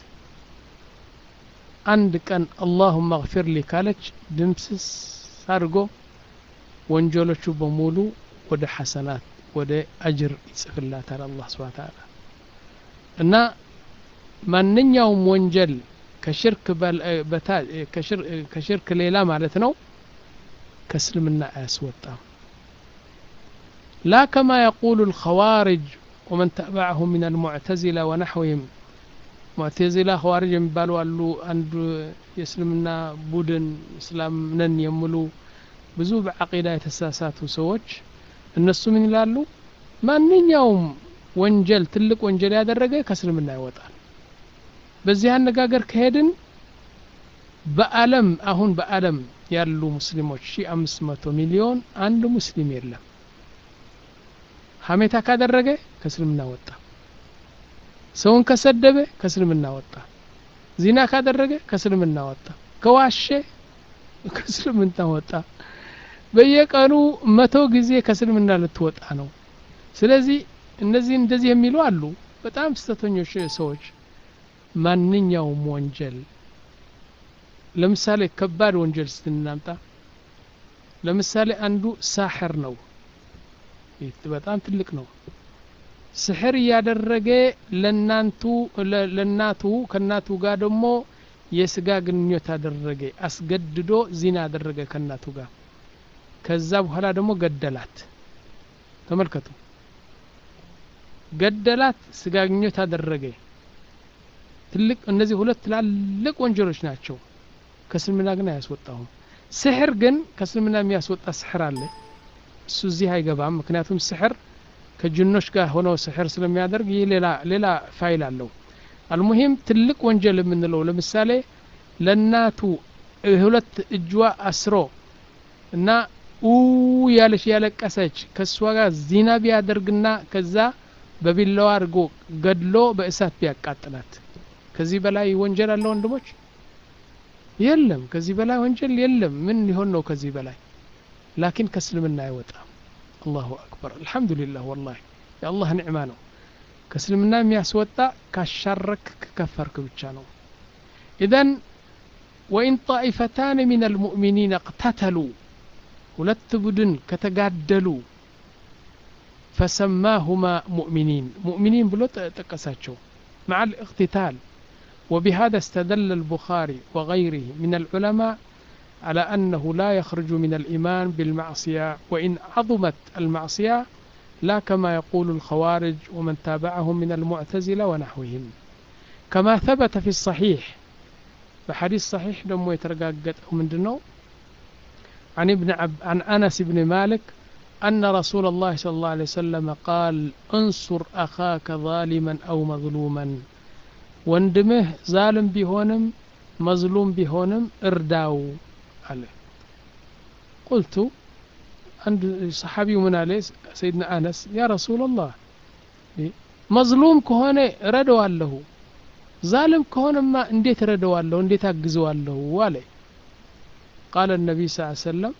አንድ ቀን አላሁመ እግፊር ሊ ካለች ድምስስ አድርጎ ወንጀሎቹ በሙሉ ወደ ሐሰናት ወደ አጅር ይጽፍላታል አላህ ስብሓን ተዓላ እና ማንኛውም ወንጀል ከሽርክ ሌላ ማለት ነው ከእስልምና አያስወጣም ላ ከማ የቁሉ الخوارج ومن تبعهم من المعتزلة ونحوهم ሙዕተዚላ ኸዋሪጅ የሚባሉ አሉ አንዱ የእስልምና ቡድን እስላም ነን የሚሉ ብዙ በዓቂዳ የተሳሳቱ ሰዎች እነሱ ምን ይላሉ ማንኛውም ወንጀል ትልቅ ወንጀል ያደረገ ከእስልምና ይወጣል በዚህ አነጋገር ከሄድን በአለም አሁን በአለም ያሉ ሙስሊሞች ሺ አምስት መቶ ሚሊዮን አንድ ሙስሊም የለም ሀሜታ ካደረገ ከእስልምና ወጣ ሰውን ከሰደበ ከእስልምና ወጣ ዚና ካደረገ ከእስልምና ወጣ ከዋሸ ከእስልምና ወጣ በየቀኑ መቶ ጊዜ ከእስልምና ልትወጣ ነው ስለዚህ እነዚህ እንደዚህ የሚሉ አሉ በጣም ስተተኞች ሰዎች ማንኛውም ወንጀል ለምሳሌ ከባድ ወንጀል ስትናምጣ ለምሳሌ አንዱ ሳሕር ነው በጣም ትልቅ ነው ስሕር እያደረገ ለናንቱ ለናቱ ከናቱ ጋር ደግሞ የስጋ ግንኙነት አደረገ አስገድዶ ዚና አደረገ ከናቱ ጋር ከዛ በኋላ ደግሞ ገደላት ተመልከቱ ገደላት ስጋ ግንኙነት አደረገ ትልቅ እነዚህ ሁለት ትላልቅ ወንጀሎች ናቸው ከእስልምና ግን አያስወጣሁም ስሕር ግን ከእስልምና የሚያስወጣ ስሕር አለ እሱ እዚህ አይገባም ምክንያቱም ስሕር ከጅኖች ጋር ሆነው ስሕር ስለሚያደርግ ይህ ሌላ ሌላ ፋይል አለው አልሙሂም ትልቅ ወንጀል የምንለው ለምሳሌ ለእናቱ ሁለት እጇ አስሮ እና ኡ ያለች ያለቀሰች ከእሷ ጋር ዚና ቢያደርግና ከዛ በቢላዋ አድርጎ ገድሎ በእሳት ቢያቃጥላት ከዚህ በላይ ወንጀል አለ ወንድሞች የለም ከዚህ በላይ ወንጀል የለም ምን ሊሆን ነው ከዚህ በላይ ላኪን ከእስልምና አይወጣም አላሁ አክበር አልሐምዱሊላህ ወላሂ የአላህ ኒዕማ ነው ከእስልምና የሚያስወጣ ካሻረክ ከከፈርክ ብቻ ነው ኢዘን ወኢን ጣኢፈታን ምን አልሙእሚኒን እቅተተሉ ሁለት ቡድን ከተጋደሉ ፈሰማሁማ ሙእሚኒን ሙእሚኒን ብሎ ጠቀሳቸው مع الاقتتال وبهذا استدل البخاري وغيره من العلماء على أنه لا يخرج من الإيمان بالمعصية وإن عظمت المعصية لا كما يقول الخوارج ومن تابعهم من المعتزلة ونحوهم كما ثبت في الصحيح فحديث صحيح دمو يترقاقت من دنو عن ابن عب... عن أنس بن مالك أن رسول الله صلى الله عليه وسلم قال انصر أخاك ظالما أو مظلوما وندمه ظالم بهونم مظلوم بهونم ارداو عليه قلت عند صحابي من عليه سيدنا أنس يا رسول الله مظلوم كهونة ردوا له ظالم كهونة ما انديت ردوا له انديت أجزوا له عليه قال النبي صلى الله عليه وسلم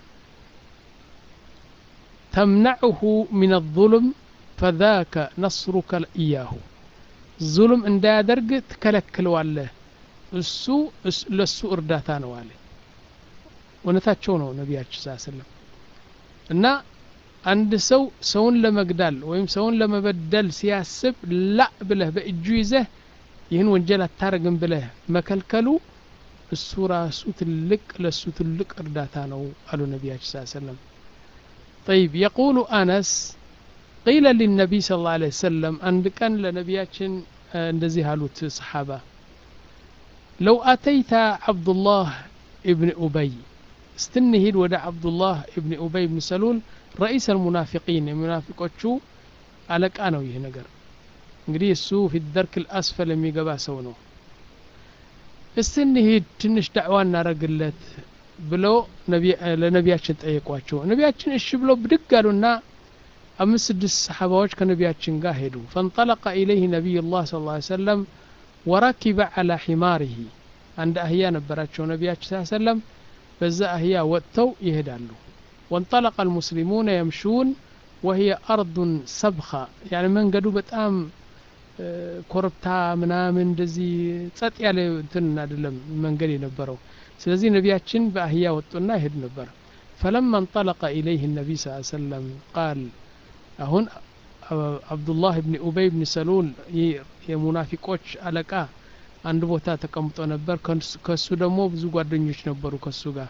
تمنعه من الظلم فذاك نصرك إياه ظلم እንዳያደርግ ትከለክለዋለህ እሱ ለሱ እርዳታ ነው አለ እውነታቸው ነው ነቢያችን ስ ስለም እና አንድ ሰው ሰውን ለመግዳል ወይም ሰውን ለመበደል ሲያስብ ላ ብለህ በእጁ ይዘህ ይህን ወንጀል አታረግም ብለህ መከልከሉ እሱ ራሱ ትልቅ ለሱ ትልቅ እርዳታ ነው አሉ ነቢያችን ስ ሰለም طيب يقول أنس قيل للنبي صلى الله عليه وسلم عند كان لنبياتشن እንደዚህ አሉት ሰሓባ ለው አተይተ ዓብዱላህ እብን ኡበይ ስትንሂድ ወደ ዓብዱላህ እብን ኡበይ ብን ሰሉል ረኢስ አልሙናፊቂን የሙናፊቆቹ አለቃ ነው ይህ ነገር እንግዲህ እሱ ፊ ደርክ ልአስፈል የሚገባ ሰው ነው እስቲ እንሂድ ትንሽ ዳዕዋ እናረግለት ብለው ለነቢያችን ጠየቋቸው ነቢያችን እሺ ብለው ብድግ አሉና አምስት ስድስት ሰሓባዎች ከነቢያችን ጋር ሄዱ ፈንጠለቀ ኢለይህ ነቢይ ላህ ስ ላ ሰለም ወረኪበ ዓላ ሒማሪሂ አንድ አህያ ነበራቸው ነቢያችን ስ ሰለም በዛ አህያ ወጥተው ይሄዳሉ ወንጠለቀ አልሙስሊሙነ የምሹን ወህየ አርዱን ሰብኻ ያኒ መንገዱ በጣም ኮረብታ ምናምን እንደዚህ ጸጥ ያለ እንትን አይደለም መንገድ የነበረው ስለዚህ ነቢያችን በአህያ ወጡና ይሄድ ነበር ፈለማ እንጠለቀ ኢለይህ ነቢይ ስ ሰለም ቃል አሁን አብዱላህ ብን ኡበይ ብን ሰሉል የሙናፊቆች አለቃ አንድ ቦታ ተቀምጦ ነበር ከሱ ደግሞ ብዙ ጓደኞች ነበሩ ከሱ ጋር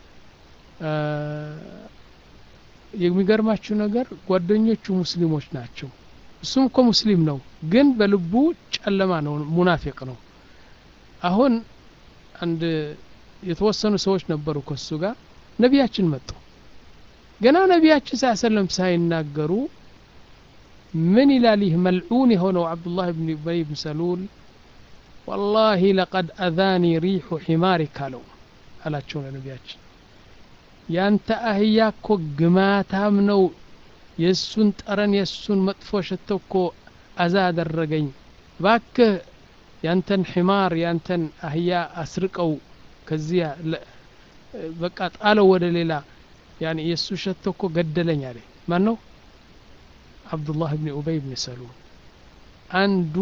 የሚገርማችሁ ነገር ጓደኞቹ ሙስሊሞች ናቸው እሱም እኮ ሙስሊም ነው ግን በልቡ ጨለማ ነው ሙናፊቅ ነው አሁን አንድ የተወሰኑ ሰዎች ነበሩ ከሱ ጋር ነቢያችን መጡ ገና ነቢያችን ስ ሰለም ሳይናገሩ ምን ይላል ይህ መልዑን የሆነው አብዱላህ ብን ኡበይ ብን ሰሉል ወላሂ ለቀድ አዛኒ ሪሑ ሒማሪክ አለው አላቸው ለነቢያችን ያንተ አህያ እኮ ግማታም ነው የእሱን ጠረን የእሱን መጥፎ ሸቶ እኮ አዛ አደረገኝ ባክህ ያንተን ሒማር ያንተን አህያ አስርቀው ከዚያ በቃ ጣለው ወደ ሌላ ያኒ የእሱ ሸቶ እኮ ገደለኝ አለ ማን ነው አብዱላህ ብን ኡበይ ብን ሰሉል አንዱ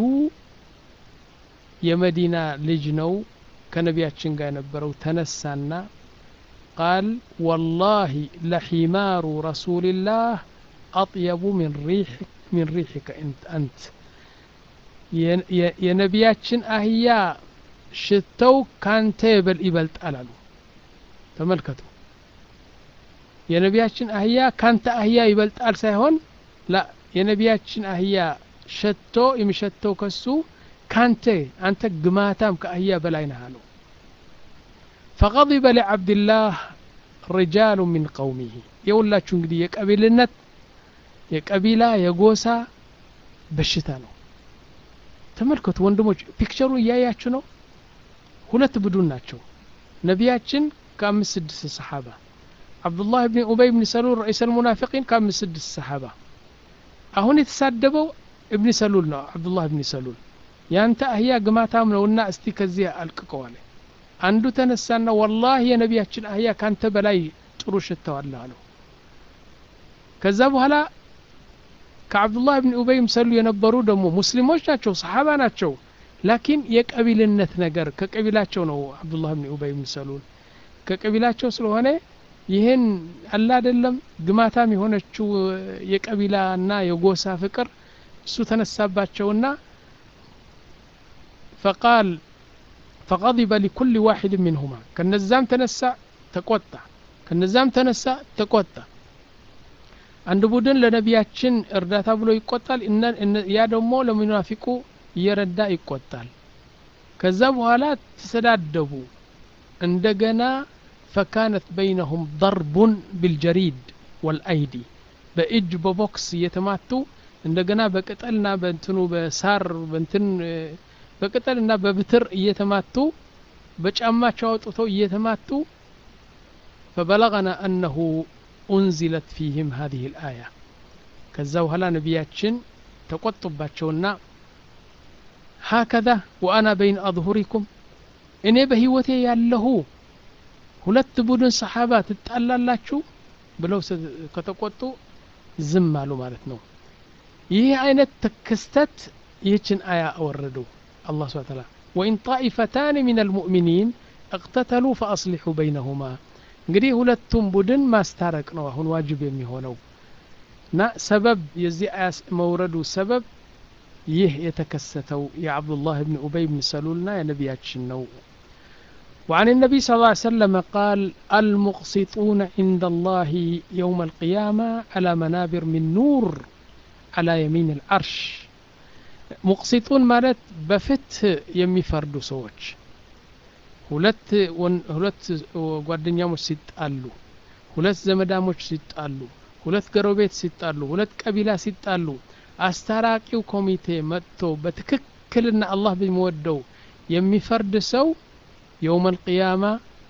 የመዲና ልጅ ነው ከነቢያችን ጋር የነበረው ተነሳና ቃል ወላሂ ለሒማሩ ረሱልላህ አጥየቡ ሚን ሪሕከ አንት የነቢያችን አህያ ሽተው ካንተ ይበልጣል አሉ ተመልከቱ የነቢያችን አህያ ካንተ አህያ ይበልጣል ሳይሆን ላ የነቢያችን አህያ ሸቶ የሚሸተው ከሱ ካንተ አንተ ግማታም ከአህያ በላይ ነህ አለው ፈቀضበ ለዓብድላህ ሪጃሉ ሚን ቀውሚህ የሁላችሁ እንግዲህ የቀቢልነት የቀቢላ የጎሳ በሽታ ነው ተመልከቱ ወንድሞች ፒክቸሩ እያያችሁ ነው ሁለት ቡድን ናቸው ነቢያችን ከአምስት ስድስት ሰሓባ አብዱላህ ብን ኡበይ ብን ሰሉል ረኢስ ልሙናፊቂን ከአምስት ስድስት ሰሓባ አሁን የተሳደበው እብኒ ሰሉል ነው አብዱላህ ብን ሰሉል ያንተ አህያ ግማታም ነውና እስቲ ከዚህ አልቅቀዋለ አንዱ ተነሳና ወላህ የነቢያችን አህያ ካንተ በላይ ጥሩ ሽተዋለህ አለው ከዛ በኋላ ከአብዱላህ ብን ኡበይ ምሰሉ የነበሩ ደግሞ ሙስሊሞች ናቸው ሰሓባ ናቸው ላኪን የቀቢልነት ነገር ከቀቢላቸው ነው አብዱላህ ብን ኡበይ ብን ሰሉል ከቀቢላቸው ስለሆነ ይህን አላ አይደለም ግማታም የሆነችው የቀቢላና የጎሳ ፍቅር እሱ ተነሳባቸውና ፈቃል ፈቀضበ ሊኩል ዋሒድ ሚንሁማ ከነዛም ተነሳ ተቆጣ ከነዛም ተነሳ ተቆጣ አንድ ቡድን ለነቢያችን እርዳታ ብሎ ይቆጣል ያ ደግሞ ለሙናፊቁ እየረዳ ይቆጣል ከዛ በኋላ ተሰዳደቡ እንደገና ፈካነት በይነሁም ደርቡን ቢልጀሪድ ወልአይዲ በእጅ በቦክስ እየተማቱ እንደገና በቅጠልና በእንትኑ በሳር በእንትን በቅጠልና በብትር እየተማቱ በጫማቸው አውጥተው እየተማቱ فبلغنا أنه أنزلت فيهم هذه الآية ከዛ በኋላ ነቢያችን ተቆጡባቸውና ሀከዛ ወአና በይን አظሁሪኩም እኔ በህይወቴ ያለሁ ሁለት ቡድን ሰሓባ ትጣላላችሁ ብለው ከተቆጡ ዝም አሉ ማለት ነው ይህ አይነት ክስተት ይህችን አያ አወረዱ አላህ ስብሐ ተዓላ ወኢን ጣኢፈታን ሚን አልሙእሚኒን እቅተተሉ ፈአስሊሑ በይነሁማ እንግዲህ ሁለቱም ቡድን ማስታረቅ ነው አሁን ዋጅብ የሚሆነው እና ሰበብ የዚህ አያ መውረዱ ሰበብ ይህ የተከሰተው የዓብዱላህ ብን ኡበይ ብን ሰሉልና የነቢያችን ነው وعن النبي صلى الله عليه وسلم قال المقسطون عند الله يوم القيامة على منابر من نور على يمين العرش مقسطون مالت بفت يمي فردو سوش ሁለት ሁለት ጓደኛሞች ሲጣሉ ሁለት ዘመዳሞች ሲጣሉ ሁለት ገሮቤት ሲጣሉ ሁለት ቀቢላ ሲጣሉ አስታራቂው ኮሚቴ መጥቶ በትክክልና አላህ በሚወደው የሚፈርድ ሰው የውም አልቅያማ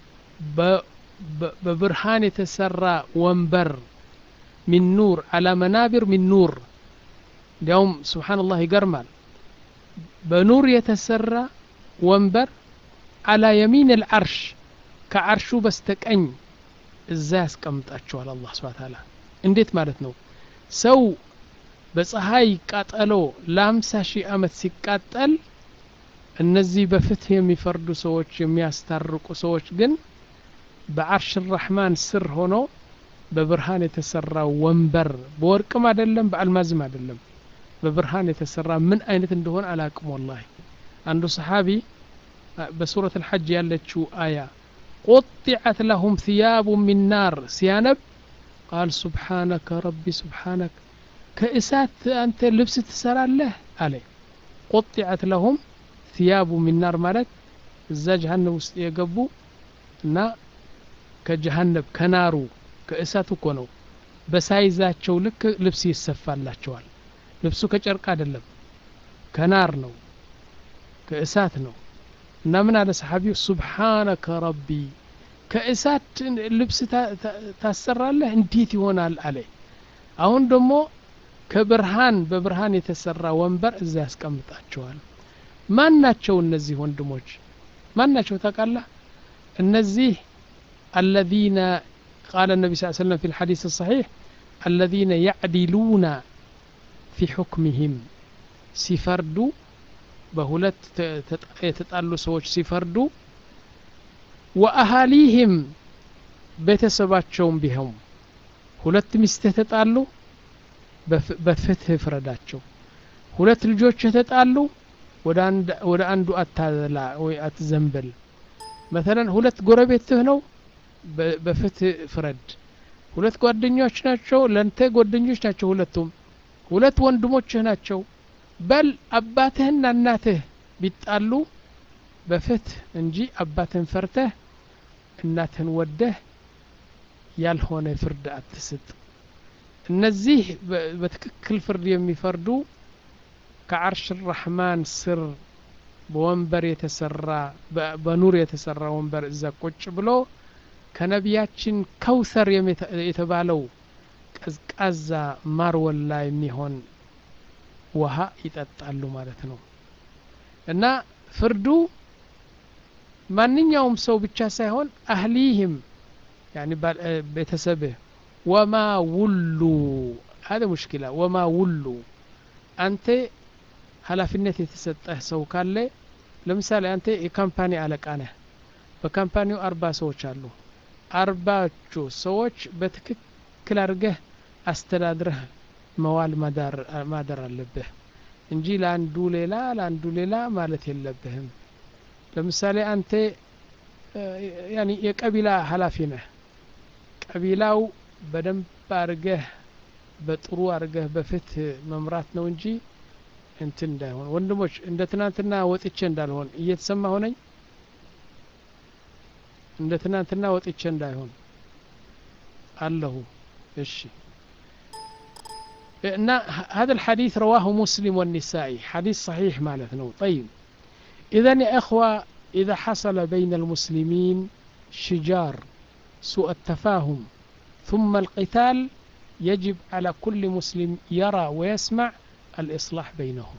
በብርሃን የተሰራ ወንበር ሚን ኑር አላ መናቢር ሚን ኑር እንዲያውም ስብሓንላህ ይገርማል በኑር የተሰራ ወንበር አላ የሚን አልዓርሽ ከዓርሹ በስተቀኝ እዛ ያስቀምጣቸዋል አላህ ስብሓ ታላ እንዴት ማለት ነው ሰው በፀሐይ ቃጠሎ ለአምሳ ሺህ ዓመት ሲቃጠል እነዚህ በፍትህ የሚፈርዱ ሰዎች የሚያስታርቁ ሰዎች ግን በዓርሽ ራሕማን ስር ሆኖ በብርሃን የተሰራ ወንበር በወርቅም አይደለም በአልማዝም አይደለም በብርሃን የተሰራ ምን አይነት እንደሆነ አላቅም ወላሂ አንዱ ሰሓቢ በሱረት አልሐጅ ያለችው አያ ቁጢዐት ለሁም ثያቡ ሚን ናር ሲያነብ ቃል ሱብሓነከ ረቢ ሱብሓነክ ከእሳት አንተ ልብስ ትሰራለህ አለ ቁጢዐት ለሁም ثያቡ ሚን ናር ማለት እዛ ጀሃነብ ውስጥ የገቡ እና ከጀሃነብ ከናሩ ከእሳት እኮ ነው በሳይዛቸው ልክ ልብስ ይሰፋላቸዋል ልብሱ ከጨርቅ አይደለም ከናር ነው ከእሳት ነው እና ምን አለ ሰሓቢው ሱብሓነከ ረቢ ከእሳት ልብስ ታሰራለህ እንዴት ይሆናል አለ አሁን ደግሞ ከብርሃን በብርሃን የተሰራ ወንበር እዛ ያስቀምጣቸዋል ማን ናቸው እነዚህ ወንድሞች ማን ናቸው ታውቃለህ እነዚህ الذين قال النبي صلى الله عليه وسلم في الحديث الصحيح الذين يعدلون في حكمهم سيفردوا በሁለት የተጣሉ ሰዎች ሲፈርዱ ወአሃሊህም ቤተሰባቸውም ቢሆን ሁለት ሚስት የተጣሉ በፍትህ ፍረዳቸው ሁለት ልጆች የተጣሉ ወደ አንዱ አታዘላ ወይ አትዘንበል መተለን ሁለት ጎረቤትህ ነው በፍትህ ፍረድ ሁለት ጓደኞች ናቸው ለንተ ጓደኞች ናቸው ሁለቱም ሁለት ወንድሞችህ ናቸው በል አባትህና እናትህ ቢጣሉ በፍትህ እንጂ አባትህን ፈርተህ እናትህን ወደህ ያልሆነ ፍርድ አትስጥ እነዚህ በትክክል ፍርድ የሚፈርዱ ከዓርሽ ራሕማን ስር በወንበር የተሰራ በኑር የተሰራ ወንበር እዛ ቁጭ ብሎ ከነቢያችን ከውሰር የተባለው ቀዝቃዛ ማር ወላ የሚሆን ውሃ ይጠጣሉ ማለት ነው እና ፍርዱ ማንኛውም ሰው ብቻ ሳይሆን አህሊህም ያኒ ቤተሰብህ ወማ ውሉ هذا مشكلة وما ውሉ አንተ ኃላፊነት የተሰጠህ ሰው ካለ ለምሳሌ አንተ የካምፓኒ አለቃ ነህ በካምፓኒው አርባ ሰዎች አሉ አርባቹ ሰዎች በትክክል አድርገህ አስተዳድረህ መዋል ማደር አለብህ እንጂ ለአንዱ ሌላ ለአንዱ ሌላ ማለት የለብህም ለምሳሌ አንተ ያኒ የቀቢላ ኃላፊ ነህ ቀቢላው በደንብ አርገህ በጥሩ አርገህ በፍትህ መምራት ነው እንጂ እንትን እንዳይሆን ወንድሞች እንደ ትናንትና ወጥቼ እንዳልሆን እየተሰማ ሆነኝ እንደ ትናንትና ወጥቼ እንዳይሆን አለሁ እሺ እና هذا الحديث رواه مسلم والنسائي حديث صحيح مالتنا طيب إذا يا إخوة إذا حصل بين المسلمين شجار سوء التفاهم ثم القتال يجب على كل مسلم يرى ويسمع الإصلاح بينهم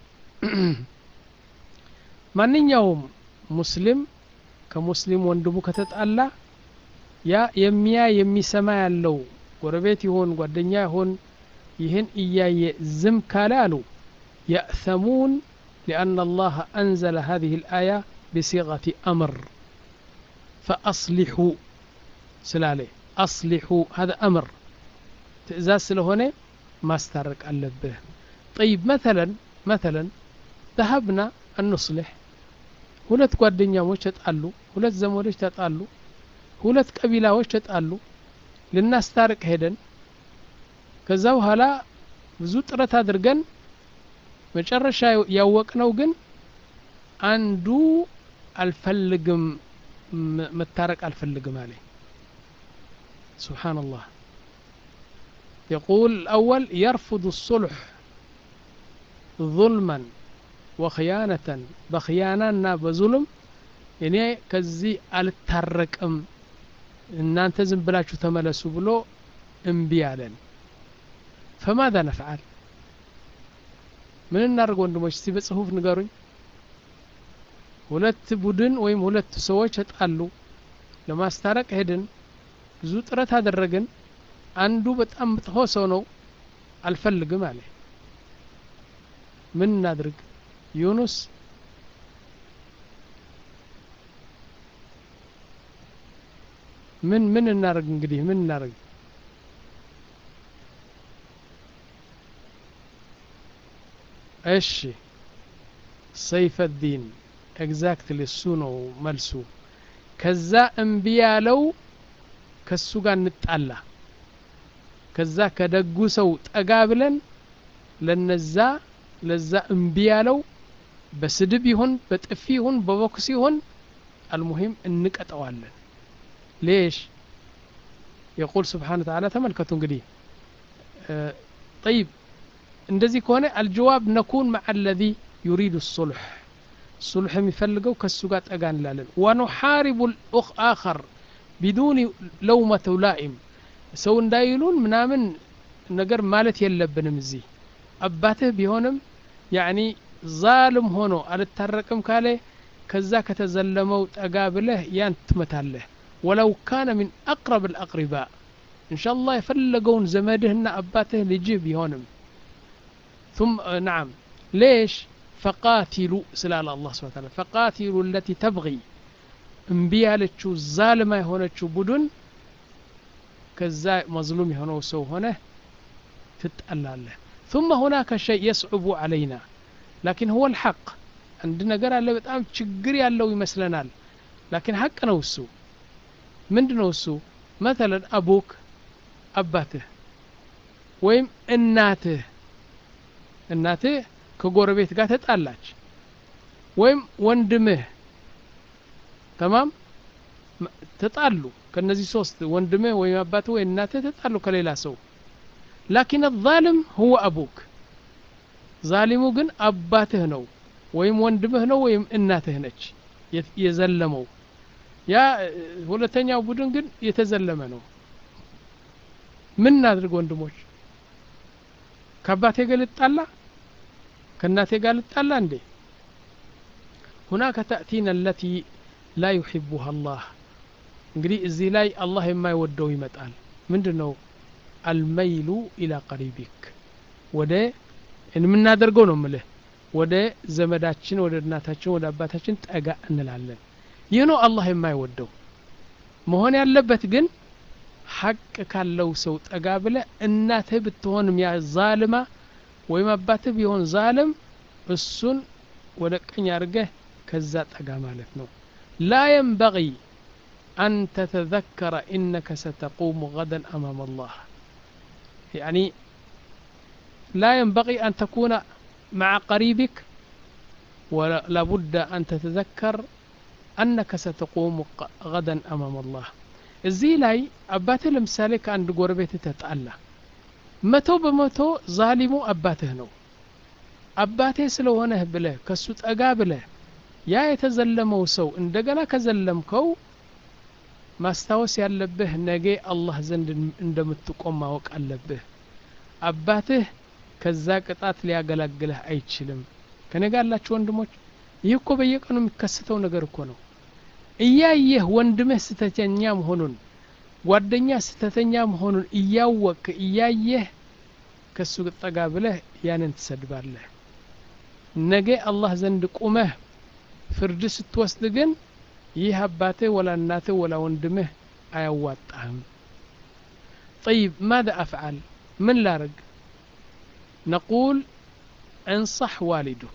ማንኛውም ሙስሊም ከሙስሊም ወንድሙ ከተጣላ ያ የሚያ የሚሰማ ያለው ጎረቤት ይሆን ጓደኛ ይሆን ይህን እያየ ዝም ካለ አሉ يأثمون لأن الله أنزل هذه الآية بصيغة أمر فأصلحوا سلالي أصلحوا هذا أمر ትእዛዝ ስለሆነ ማስታረቅ አለብህ ጠይብ መተለን መተለን ذهبና እንስልሕ ሁለት ጓደኛሞች ተጣሉ ሁለት ዘመዶች ተጣሉ ሁለት ቀቢላዎች ተጣሉ ልናስታርቅ ሄደን ከዛ በኋላ ብዙ ጥረት አድርገን መጨረሻ ያወቅነው ግን አንዱ አልፈልግም መታረቅ አልፈልግም አለ ስብሓንላህ يقول الأول يرفض الصلح ظلما وخيانة بخيانة بظلم እኔ ከዚህ አልታረቅም እናንተ ዝም ብላችሁ ተመለሱ ብሎ እምቢ አለን ፈማذا ነፍዓል ምን እናደርግ ወንድሞች እስቲ በጽሁፍ ንገሩኝ ሁለት ቡድን ወይም ሁለት ሰዎች ተጣሉ ለማስታረቅ ሄድን ብዙ ጥረት አደረግን አንዱ በጣም መጥፎ ሰው ነው አልፈልግም አለ ምን እናድርግ ዩኑስ ምን ምን እናደርግ እንግዲህ ምን እናደርግ እሺ ሰይፈ ዲን ኤግዛክትሊ እሱ ነው መልሱ ከዛ እምቢ ያለው ከሱ ጋር እንጣላ ከዛ ከደጉ ሰው ጠጋ ብለን ለነዛ ለዛ እምቢ ያለው በስድብ ይሁን በጥፊ ይሁን በቦክስ ይሁን አልሙሂም እንቀጠዋለን ليش يقول سبحانه وتعالى ተመልከቱ እንግዲህ طيب እንደዚህ ከሆነ አልጀዋብ ነኩን مع الذي يريد الصلح ሱልሕ የሚፈልገው ከሱ ጋር ጠጋ እንላለን ወኑሓሪቡ ልኡኽ አኸር ቢዱኒ ለውመተ ላኢም ሰው እንዳይሉን ምናምን ነገር ማለት የለብንም እዚህ አባትህ ቢሆንም ያኒ ዛልም ሆኖ አልታረቅም ካለ ከዛ ከተዘለመው ጠጋ ብለህ ያን ትመታለህ ወለው ካነ ሚን አቅረብ ልአቅሪባ እንሻ ላህ የፈለገውን ዘመድህና አባትህ ልጅህ ቢሆንም ثم نعم ليش فقاتلوا سلال الله سبحانه وتعالى فقاتلوا التي تبغي እምቢ ያለችው ዛልማ የሆነችው ቡድን ከዛ መዝሉም የሆነው ሰው ሆነ ትጣላለህ ثم هناك شيء يصعب علينا لكن هو الحق አንድ ነገር አለ በጣም ችግር ያለው ይመስለናል ላኪን ሀቅ ነው እሱ ምንድ ነው እሱ መተለን አቡክ አባትህ ወይም እናትህ እናትህ ከጎረቤት ጋር ተጣላች ወይም ወንድምህ ተማም ተጣሉ ከነዚህ ሶስት ወንድምህ ወይም አባትህ ወይ እናትህ ተጣሉ ከሌላ ሰው ላኪን ዛልም ሁወ አቡክ ዛሊሙ ግን አባትህ ነው ወይም ወንድምህ ነው ወይም እናትህ ነች የዘለመው ያ ሁለተኛው ቡድን ግን የተዘለመ ነው ምን እናድርግ ወንድሞች ከአባቴ ጋር ልጣላ ከእናቴ ጋር ልጣላ እንዴ ሁናከ ተእቲና አለቲ ላ ዩሕቡሃ አላህ እንግዲህ እዚህ ላይ አላህ የማይወደው ይመጣል ምንድን ነው አልመይሉ ኢላ ቀሪቢክ ወደ የምናደርገው ነው ምልህ ወደ ዘመዳችን ወደ እናታችን ወደ አባታችን ጠጋ እንላለን ይህ ነው አላህ የማይወደው መሆን ያለበት ግን ሐቅ ካለው ሰው ጠጋ ብለ እናትህ ብትሆንም ያ ዛልማ ወይም አባትህ ቢሆን ዛልም እሱን ወደ ቀኝ አድርገህ ከዛ ጠጋ ማለት ነው ላ የንበغ አን ተተذከረ ኢነከ ሰተቁሙ غدا أمام الله يعني لا ينبغي أن تكون مع قريبك ولا بد أن تتذكر أنك ستقوم غدا أمام الله እዚህ ላይ አባትህ ለምሳሌ ከአንድ ጎረቤት ተጣላ መቶ በመቶ ዛሊሙ አባትህ ነው አባቴ ስለሆነህ ብለህ ከሱ ጠጋ ብለህ ያ የተዘለመው ሰው እንደገና ከዘለምከው ማስታወስ ያለብህ ነገ አላህ ዘንድ እንደምትቆም ማወቅ አለብህ አባትህ ከዛ ቅጣት ሊያገላግልህ አይችልም ከኔ ጋር ያላችሁ ወንድሞች ይህ እኮ በየቀኑ የሚከሰተው ነገር እኮ ነው እያየህ ወንድምህ ስተተኛ መሆኑን ጓደኛ ስተተኛ መሆኑን እያወቅ እያየህ ከሱ ጠጋ ብለህ ያንን ትሰድባለህ ነገ አላህ ዘንድ ቁመህ ፍርድ ስትወስድ ግን ይህ አባትህ ወላ እናትህ ወላ ወንድምህ አያዋጣህም طيب ماذا أفعل من لارق نقول انصح والدك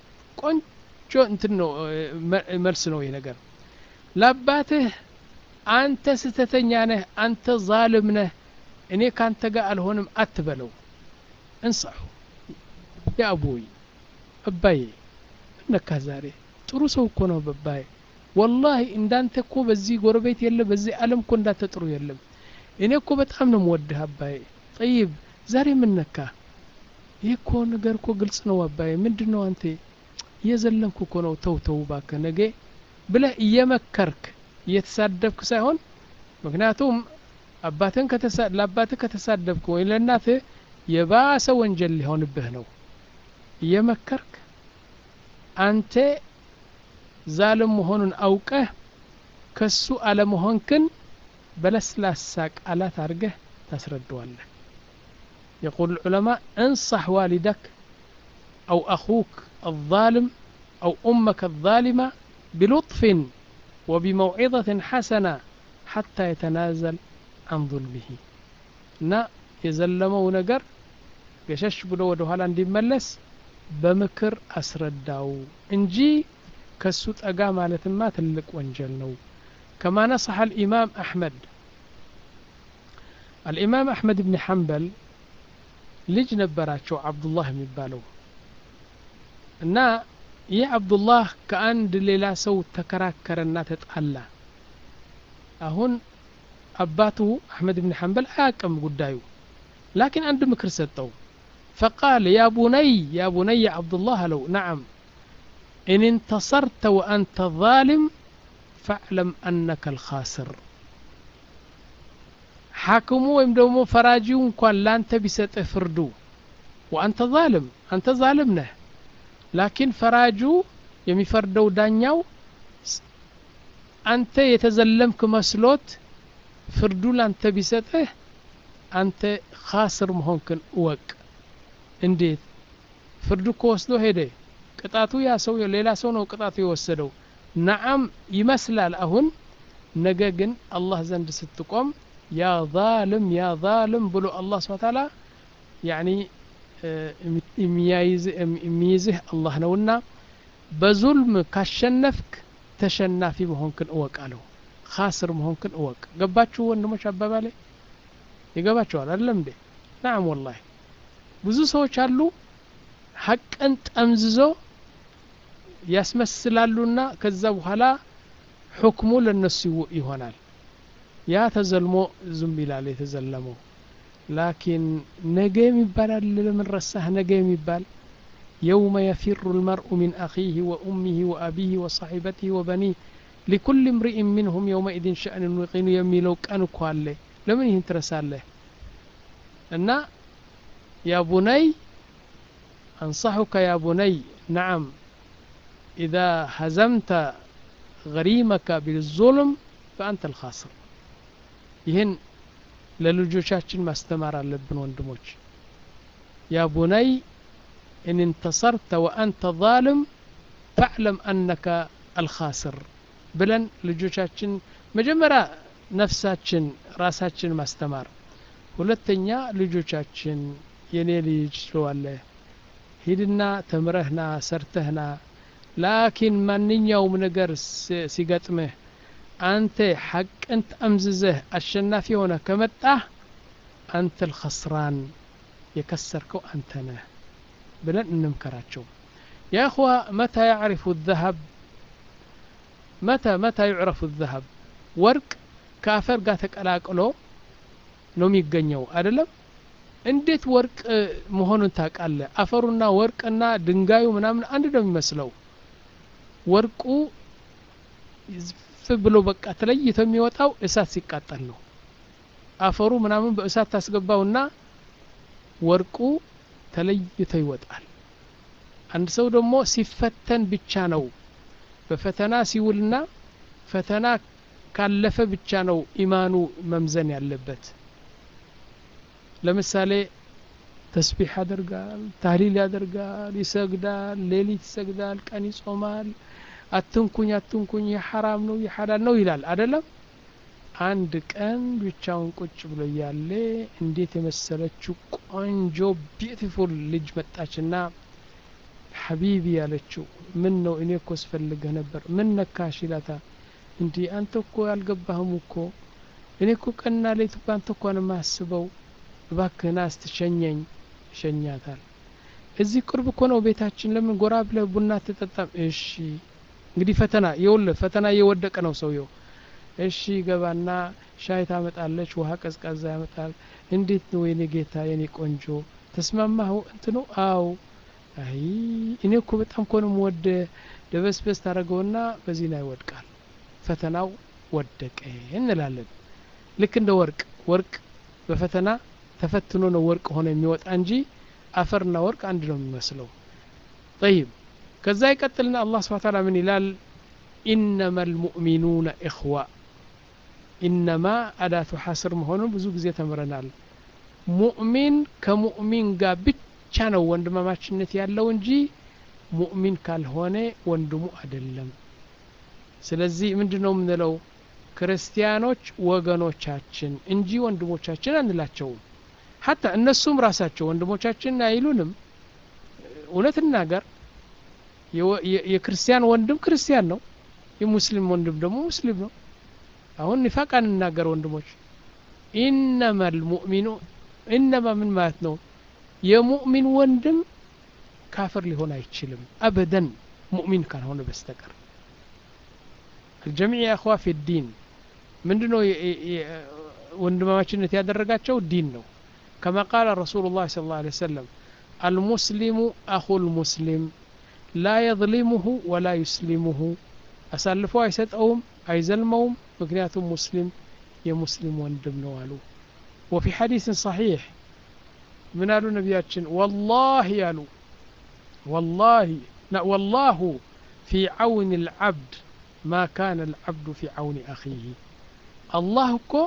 ቆንጆ እንትን ነው መልስ ነው ይህ ነገር ለአባትህ አንተ ስተተኛ ነህ አንተ ዛልም ነህ እኔ ካንተ ጋር አልሆንም አትበለው እንሳሑ ያ አቡይ አባዬ እነካ ዛሬ ጥሩ ሰው እኮ ነው በባዬ ወላሂ እንዳንተ እኮ በዚህ ጎረቤት የለም በዚህ ዓለም እኮ እንዳንተ ጥሩ የለም እኔ እኮ በጣም ነው ምወድህ አባዬ ጠይብ ዛሬ ምን ነካ ይህ እኮ ነገር እኮ ግልጽ ነው አባዬ ምንድን ነው አንተ እየዘለንኩ እኮ ነው ተው ተው እባክህ ነገ ብለህ እየመከርክ እየተሳደብክ ሳይሆን ምክንያቱም አባትን ለአባትህ ከተሳደብክ ወይ ለእናትህ የባሰ ወንጀል ሊሆንብህ ነው እየመከርክ አንተ ዛልም መሆኑን አውቀህ ከሱ አለመሆንክን በለስላሳ ቃላት አድርገህ ታስረደዋለህ يقول العلماء انصح والدك أو أخوك الظالم أو أمك الظالمة بلطف وبموعظة حسنة حتى يتنازل عن ظلمه እና የዘለመው ነገር ገሸሽ ብሎ ወደ ኋላ እንዲመለስ በምክር አስረዳው እንጂ ከሱ ጠጋ ማለትማ ትልቅ ወንጀል ነው ከማ ነصح الإمام أحمد الإمام أحمد بن حنبل ልጅ ነበራቸው አብዱላህ የሚባለው እና ይህ አብዱላህ ከአንድ ሌላ ሰው ተከራከረና ተጣላ አሁን አባቱ አሕመድ ብን ሐንበል አያቅም ጉዳዩ ላኪን አንድ ምክር ሰጠው ፈቃል ያ ቡነይ ያ ቡነይ ያ አብዱላህ አለው ነዓም إن انتصرت وأنت ظالم فاعلم أنك الخاسر حاكمو ወይም ደግሞ ፈራጂው እንኳን ላንተ ቢሰጥህ ፍርዱ ወአንተ ዛልም አንተ ዛልም ነህ ላኪን ፈራጁ የሚፈርደው ዳኛው አንተ የተዘለምክ መስሎት ፍርዱ ላንተ ቢሰጥህ አንተ ካስር መሆንክን እወቅ እንዴት ፍርዱ እኮ ወስዶ ሄደ ቅጣቱ ያ ሰው ሌላ ሰው ነው ቅጣቱ የወሰደው ነዓም ይመስላል አሁን ነገ ግን አላህ ዘንድ ስትቆም ያ ዛልም ያ ዛልም ብሎ አላህ ስብሐ ተዓላ ያኒ የሚይዝህ አላህ ነውና በዙልም ካሸነፍክ ተሸናፊ መሆንክን እወቅ አለው ካስር መሆንክን እወቅ ገባችሁ ወንድሞች አባባሌ ይገባቸዋል አይደለም እንዴ ናም ወላሂ ብዙ ሰዎች አሉ ሀቅን ጠምዝዞ ያስመስላሉና ከዛ በኋላ ሁክሙ ለነሱ ይሆናል ያ ተዘልሞ ዝም ይላል የተዘለመው ላኪን ነገ የሚባል አለ ለምን ረሳህ ነገ የሚባል የውመ የፊሩ ልመርኡ ሚን አኺህ ወኡሚህ ወአቢህ ወሳሒበቲህ ወበኒህ ሊኩል እምሪእን ሚንሁም የውመኢድን ሸእንን ዩቂኑ የሚለው ቀን እኮ አለ ለምን ይህን ትረሳለህ እና ያ ቡነይ أنصحك يا بني نعم إذا هزمت غريمك بالظلم فأنت الخاسر ይህን ለልጆቻችን ማስተማር አለብን ወንድሞች ያ ቡነይ إن انتصرت وأنت ظالم فاعلم أنك الخاسر ብለን ልጆቻችን መጀመሪያ ነፍሳችን ራሳችን ማስተማር ሁለተኛ ልጆቻችን የኔ ልጅ ስለዋለህ ሂድና ተምረህና ሰርተህና ላኪን ማንኛውም ነገር ሲገጥምህ አንተ ሐቅን ጠምዝዘህ አሸናፊ ሆነ ከመጣህ አንተ ልኸስራን የከሰርከው አንተ ነህ ብለን እንምከራቸው ያ እኽዋ መታ ያዕሪፉ ዘሀብ መተ መታ ዩዕረፉ ዘሀብ ወርቅ ከአፈር ጋር ተቀላቅሎ ነው የሚገኘው አይደለም እንዴት ወርቅ መሆኑን ታውቃለህ አፈሩና ወርቅና ድንጋዩ ምናምን አንድ ነው የሚመስለው ወርቁ ዝፍ ብሎ በቃ ተለይቶ የሚወጣው እሳት ሲቃጠል ነው አፈሩ ምናምን በእሳት ታስገባውና ወርቁ ተለይቶ ይወጣል አንድ ሰው ደግሞ ሲፈተን ብቻ ነው በፈተና ሲውልና ፈተና ካለፈ ብቻ ነው ኢማኑ መምዘን ያለበት ለምሳሌ ተስቢሕ ያደርጋል ታህሊል ያደርጋል ይሰግዳል ሌሊት ይሰግዳል ቀን ይጾማል አትንኩኝ አትንኩኝ የሐራም ነው የሐላል ነው ይላል አደለም አንድ ቀን ብቻውን ቁጭ ብሎ እያለ እንዴት የመሰለችው ቆንጆ ቢዩቲፉል ልጅ መጣችና ሐቢቢ ያለችው ምን ነው እኔ እኮ ስፈልግህ ነበር ምን ነካሽ ይላታ እንዲህ አንተ እኮ ያልገባህም እኮ እኔ እኮ ቀንና ሌት እኮ አንተ እኮ ነው የማስበው እባክህና ስትሸኘኝ ይሸኛታል እዚህ ቅርብ እኮ ነው ቤታችን ለምን ጎራ ብለህ ቡና ትጠጣም እሺ እንግዲህ ፈተና የውልህ ፈተና እየወደቀ ነው ሰውየው እሺ ገባና ሻይ ታመጣለች ውሃ ቀዝቃዛ ያመጣል እንዴት ነው የኔ ጌታ የኔ ቆንጆ ተስማማህ እንትኑ አው አይ እኔ እኮ በጣም እኮ ነው የምወደ ደበስበስ ታደረገውና በዚህ ላይ ይወድቃል ፈተናው ወደቀ እንላለን ልክ እንደ ወርቅ ወርቅ በፈተና ተፈትኖ ነው ወርቅ ሆነ የሚወጣ እንጂ አፈርና ወርቅ አንድ ነው የሚመስለው ጠይብ ከዛ ይቀጥልና አላህ ስብሓ ታላ ምን ይላል ኢነማ ልሙእሚኑነ እኽዋ ኢነማ አዳቱ ሐስር መሆኑን ብዙ ጊዜ ተምረናል ሙእሚን ከሙእሚን ጋር ብቻ ነው ወንድማማችነት ያለው እንጂ ሙእሚን ካልሆነ ወንድሙ አይደለም ስለዚህ ምንድን ነው የምንለው ክርስቲያኖች ወገኖቻችን እንጂ ወንድሞቻችን አንላቸውም ሀታ እነሱም ራሳቸው ወንድሞቻችን አይሉንም እውነት እናገር የክርስቲያን ወንድም ክርስቲያን ነው የሙስሊም ወንድም ደግሞ ሙስሊም ነው አሁን ኒፋቅ አንናገር ወንድሞች ኢነማ ልሙእሚኑ ኢነማ ምን ማለት ነው የሙእሚን ወንድም ካፍር ሊሆን አይችልም አበደን ሙእሚን ካልሆነ በስተቀር الجميع يا أخوة في الدين ምንድነው ወንድማማችነት ያደረጋቸው ዲን ነው كما قال رسول الله صلى الله عليه وسلم المسلم أخو المسلم لا يظلمه ولا يسلمه አሳልፎ አይሰጠውም አይዘልመውም ምክንያቱም ሙስሊም የሙስሊም ወንድም ነው አሉ وفي حديث صحيح من قالوا نبياتشن والله يالو والله لا والله في عون العبد ما كان العبد في عون أخيه الله كو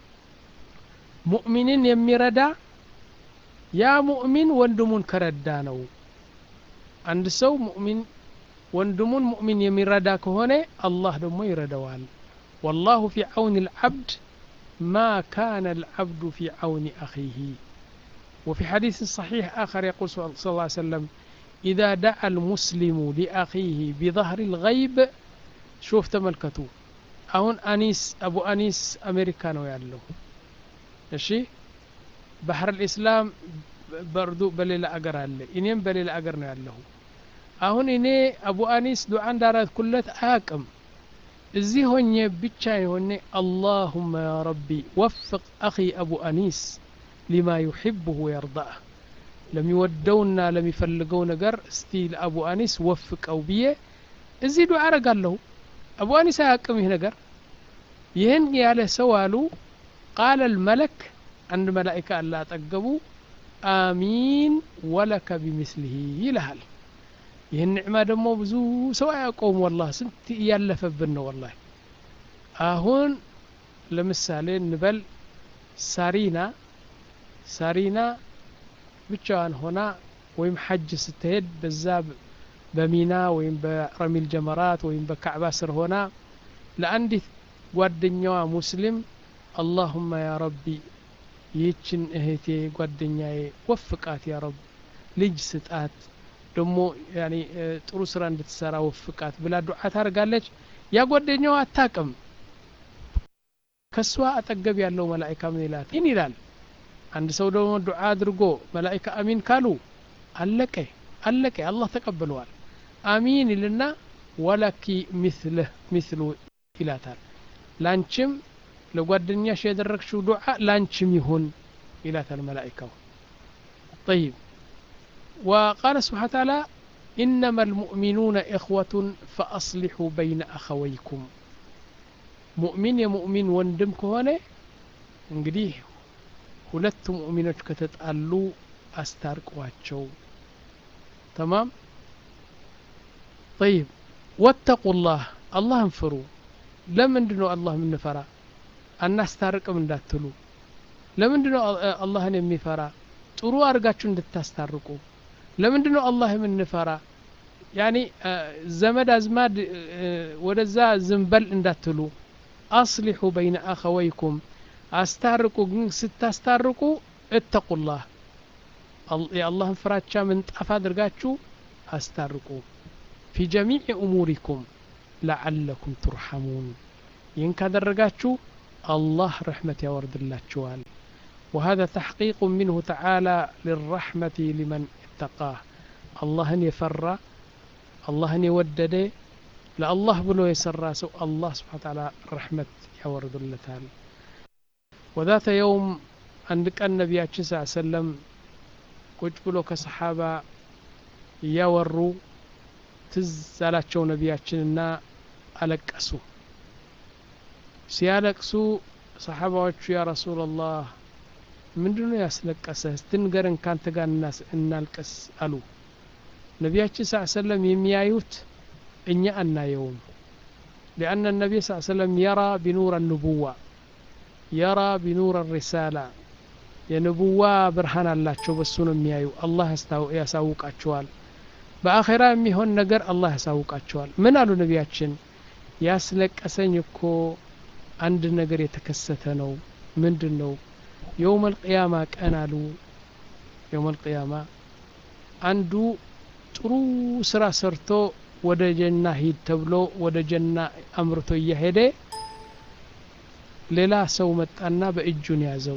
مؤمن يميردا يا مؤمن وندمون كردانو عند سو مؤمن ወንድሙን ሙእሚን የሚረዳ ከሆነ አላህ ደግሞ ይረዳዋል والله في عون العبد ما كان العبد في عون أخيه وفي حديث صحيح آخر يقول صلى الله عليه وسلم إذا دعا المسلم لأخيه بظهر الغيب شوف تملكتو أهون أنيس أبو أنيس أمريكانو يالله እሺ ባህር ልእስላም በርዱ በሌላ አገር አለ እኔም በሌላ አገር ነው ያለሁ አሁን እኔ አቡ አኒስ ዱዓ እንዳረግኩለት አያቅም እዚህ ሆኜ ብቻ የሆነ አላሁመ ያ ረቢ ወፍቅ አኺ አቡ አኒስ ሊማ ዩሕብሁ ወየርዳህ ለሚወደውና ለሚፈልገው ነገር እስቲ ለአቡ አኒስ ወፍቀው ብዬ እዚህ ዱዓ አረጋለሁ አቡ አኒስ አያቅም ይህ ነገር ይህን ያለ ሰው አሉ ቃለ ልመለክ አንድ መላኢካ አላ አጠገቡ አሚን ወለከ ቢምስሊህ ይልሃል ይህን ኒዕማ ደግሞ ብዙ ሰው አያውቀውም ወላ ስንት እያለፈብን ነው ወላ አሁን ለምሳሌ እንበል ሳሪና ሳሪና ብቻዋን ሆና ወይም ሐጅ ስትሄድ በዛ በሚና ወይም በረሚል ጀመራት ወይም በካዕባ ስር ሆና ለአንዲት ጓደኛዋ ሙስሊም አላሁማ ያ ረቢ ይህችን እህቴ ጓደኛዬ ወፍቃት ያ ረብ ልጅ ስጣት ደግሞ ያኔ ጥሩ ስራ እንድትሰራ ወፍቃት ብላ ዱዓ ታደርጋለች ያ ጓደኛዋ አታቅም ከሷ አጠገብ ያለው መላይካ ምን ይላት ይህን ይላል አንድ ሰው ደግሞ ዱዓ አድርጎ መላይካ አሚን ካሉ አለቀ አለቀ አላህ ተቀብለዋል አሚን ይልና ወለኪ ሚስልህ ሚስሉ ይላታል ላንቺም ለጓደኛሽ ያደረግሽው ዱዓ ላንቺም ይሁን ይላታል መላኢካው طيب وقال سبحانه وتعالى إنما المؤمنون إخوة فأصلحوا بين أخويكم ሙእሚን የሙእሚን ወንድም ከሆነ እንግዲህ ሁለት ሙእሚኖች ከተጣሉ አስታርቋቸው ተማም طيب واتقوا الله አላህን ፍሩ ለምንድን ነው አላህ የምንፈራ አናስታርቅም እንዳትሉ ለምንድን ነው አላህን የሚፈራ ጥሩ አድርጋችሁ እንድታስታርቁ ለምንድን ነው አላህ የምንፈራ ያኒ ዘመድ አዝማድ ወደዛ ዝንበል እንዳትሉ አስሊሑ በይነ አኸወይኩም አስታርቁ ግን ስታስታርቁ እተቁላህ የአላህን ፍራቻ ምንጣፍ አድርጋችሁ አስታርቁ ፊ ጀሚዕ እሙሪኩም ለዓለኩም ቱርሐሙን ይህን ካደረጋችሁ الله رحمة يورد الله وهذا تحقيق منه تعالى للرحمة لمن اتقاه الله يفر الله يودد لا الله بلو يسرى سو الله سبحانه وتعالى رحمة يورد الله وذات يوم عندك النبي صلى الله عليه وسلم ቁጭ ብሎ ከሰሓባ እያወሩ ትዝ አላቸው ነቢያችንና አለቀሱ ሲያለቅሱ ሰሓባዎቹ ያ ረሱላላህ ምንድን ነው ያስለቀሰህ ስትንገረን ካንተ ጋር እናልቀስ አሉ ነቢያችን ስ ሰለም የሚያዩት እኛ አናየውም لأن النبي صلى الله عليه وسلم يرى بنور النبوة يرى بنور الرسالة የንቡዋ ብርሃን አላቸው በሱ ነው የሚያዩ አላህ ያሳውቃቸዋል በአኼራ የሚሆን ነገር አላህ ያሳውቃቸዋል ምን አሉ ነቢያችን ያስለቀሰኝ እኮ አንድ ነገር የተከሰተ ነው ምንድን ነው የውም አልቅያማ ቀን አሉ የውም አልቅያማ አንዱ ጥሩ ስራ ሰርቶ ወደ ጀና ሂድ ተብሎ ወደ ጀና አምርቶ እያሄደ ሌላ ሰው መጣና በእጁን ያዘው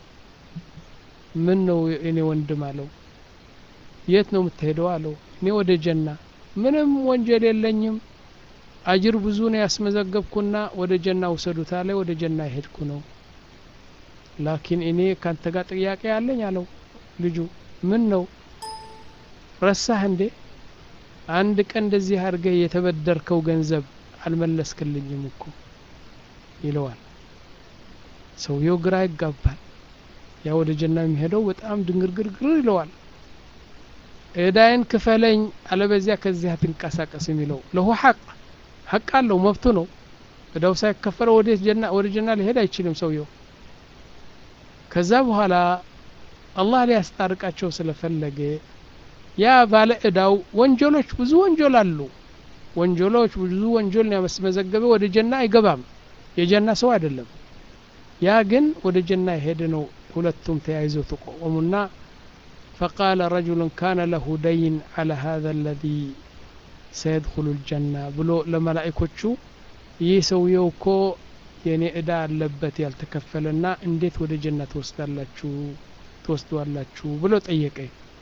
ምን ነው እኔ ወንድም አለው የት ነው የምትሄደው አለው እኔ ወደ ጀና ምንም ወንጀል የለኝም አጅር ብዙ ነው ያስመዘገብኩና ወደ ጀና ውሰዱት አለ ወደ ጀና ይሄድኩ ነው ላኪን እኔ ካንተ ጋር ጥያቄ አለኝ አለው ልጁ ምን ነው ረሳህ እንዴ አንድ ቀን እንደዚህ አድርገህ የተበደርከው ገንዘብ አልመለስክልኝም እኮ ይለዋል ሰውየው ግራ ይጋባል ያ ወደ ጀና የሚሄደው በጣም ድንግርግርግር ይለዋል እዳይን ክፈለኝ አለበዚያ ከዚህ አትንቀሳቀስ የሚለው ለሁ ሐቅ ሐቅ አለው መብቱ ነው እዳው ሳይከፈለው ወደ ጀና ወደ ጀና ሊሄድ አይችልም ሰውየው ከዛ በኋላ አላህ ሊያስታርቃቸው ስለፈለገ ያ ባለ እዳው ወንጀሎች ብዙ ወንጀል አሉ ወንጀሎች ብዙ ወንጀል ያስመዘገበ ወደ ጀና አይገባም የጀና ሰው አይደለም ያ ግን ወደ ጀና የሄደ ነው ሁለቱም ተያይዘው ተቆሙና فقال رجل كان له دين على هذا الذي سيدخل الجنة ብሎ ለመላእኮቹ ይህ ሰውየው እኮ የኔ እዳ አለበት ያልተከፈለና እንዴት ወደ ጀና ትወስዳላችሁ ትወስዷላችሁ ብሎ ጠየቀ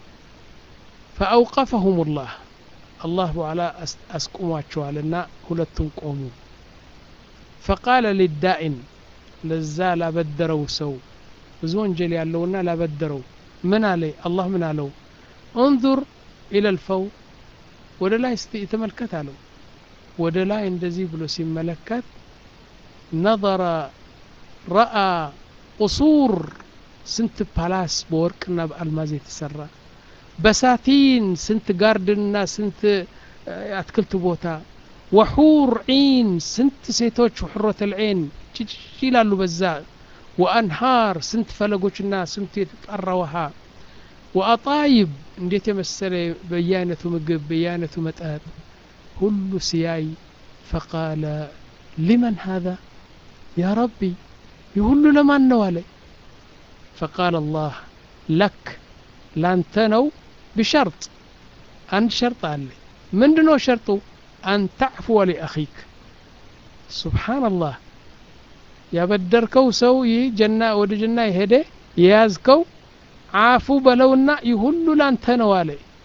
فأوقفهم الله الله በኋላ አስቁሟቸዋልና ሁለቱም ቆሙ فقال للدائن ለዛ ላበደረው ሰው ብዙ ወንጀል ያለውና ላበደረው ምን አለ አላህ ምን አለው እንዙር ኢለ ልፈው ወደ ላይ እስቲ ተመልከት አለው ወደ ላይ እንደዚህ ብሎ ሲመለከት ነظረ ረአ ቁሱር ስንት ፓላስ በወርቅና በአልማዝ የተሰራ በሳቲን ስንት ጋርድንና ስንት አትክልት ቦታ ወሑር ዒን ስንት ሴቶች ሕሮተ ልዔን ጭጭ ይላሉ በዛ ወአንሃር ስንት ፈለጎችና ስንት የተጣራ ውሃ ወአጣይብ እንዴት የመሰለ በየአይነቱ ምግብ በየአይነቱ መጠጥ ሁሉ ሲያይ ፈቃለ ሊመን ሃذا ያ ረቢ ይህ ሁሉ ለማን ነው አለ ፈቃል አላህ ለክ ላንተ ነው ብሸርጥ አንድ ሸርጥ አለ ምንድነው ሸርጡ አን ተዕፍወ ሊአኺክ ሱብሓነላህ ያበደርከው ሰው ይህ ጀና ወደ ጀና የሄደ የያዝከው አፉ በለውና ይህ ሁሉ ላንተ ነው አለ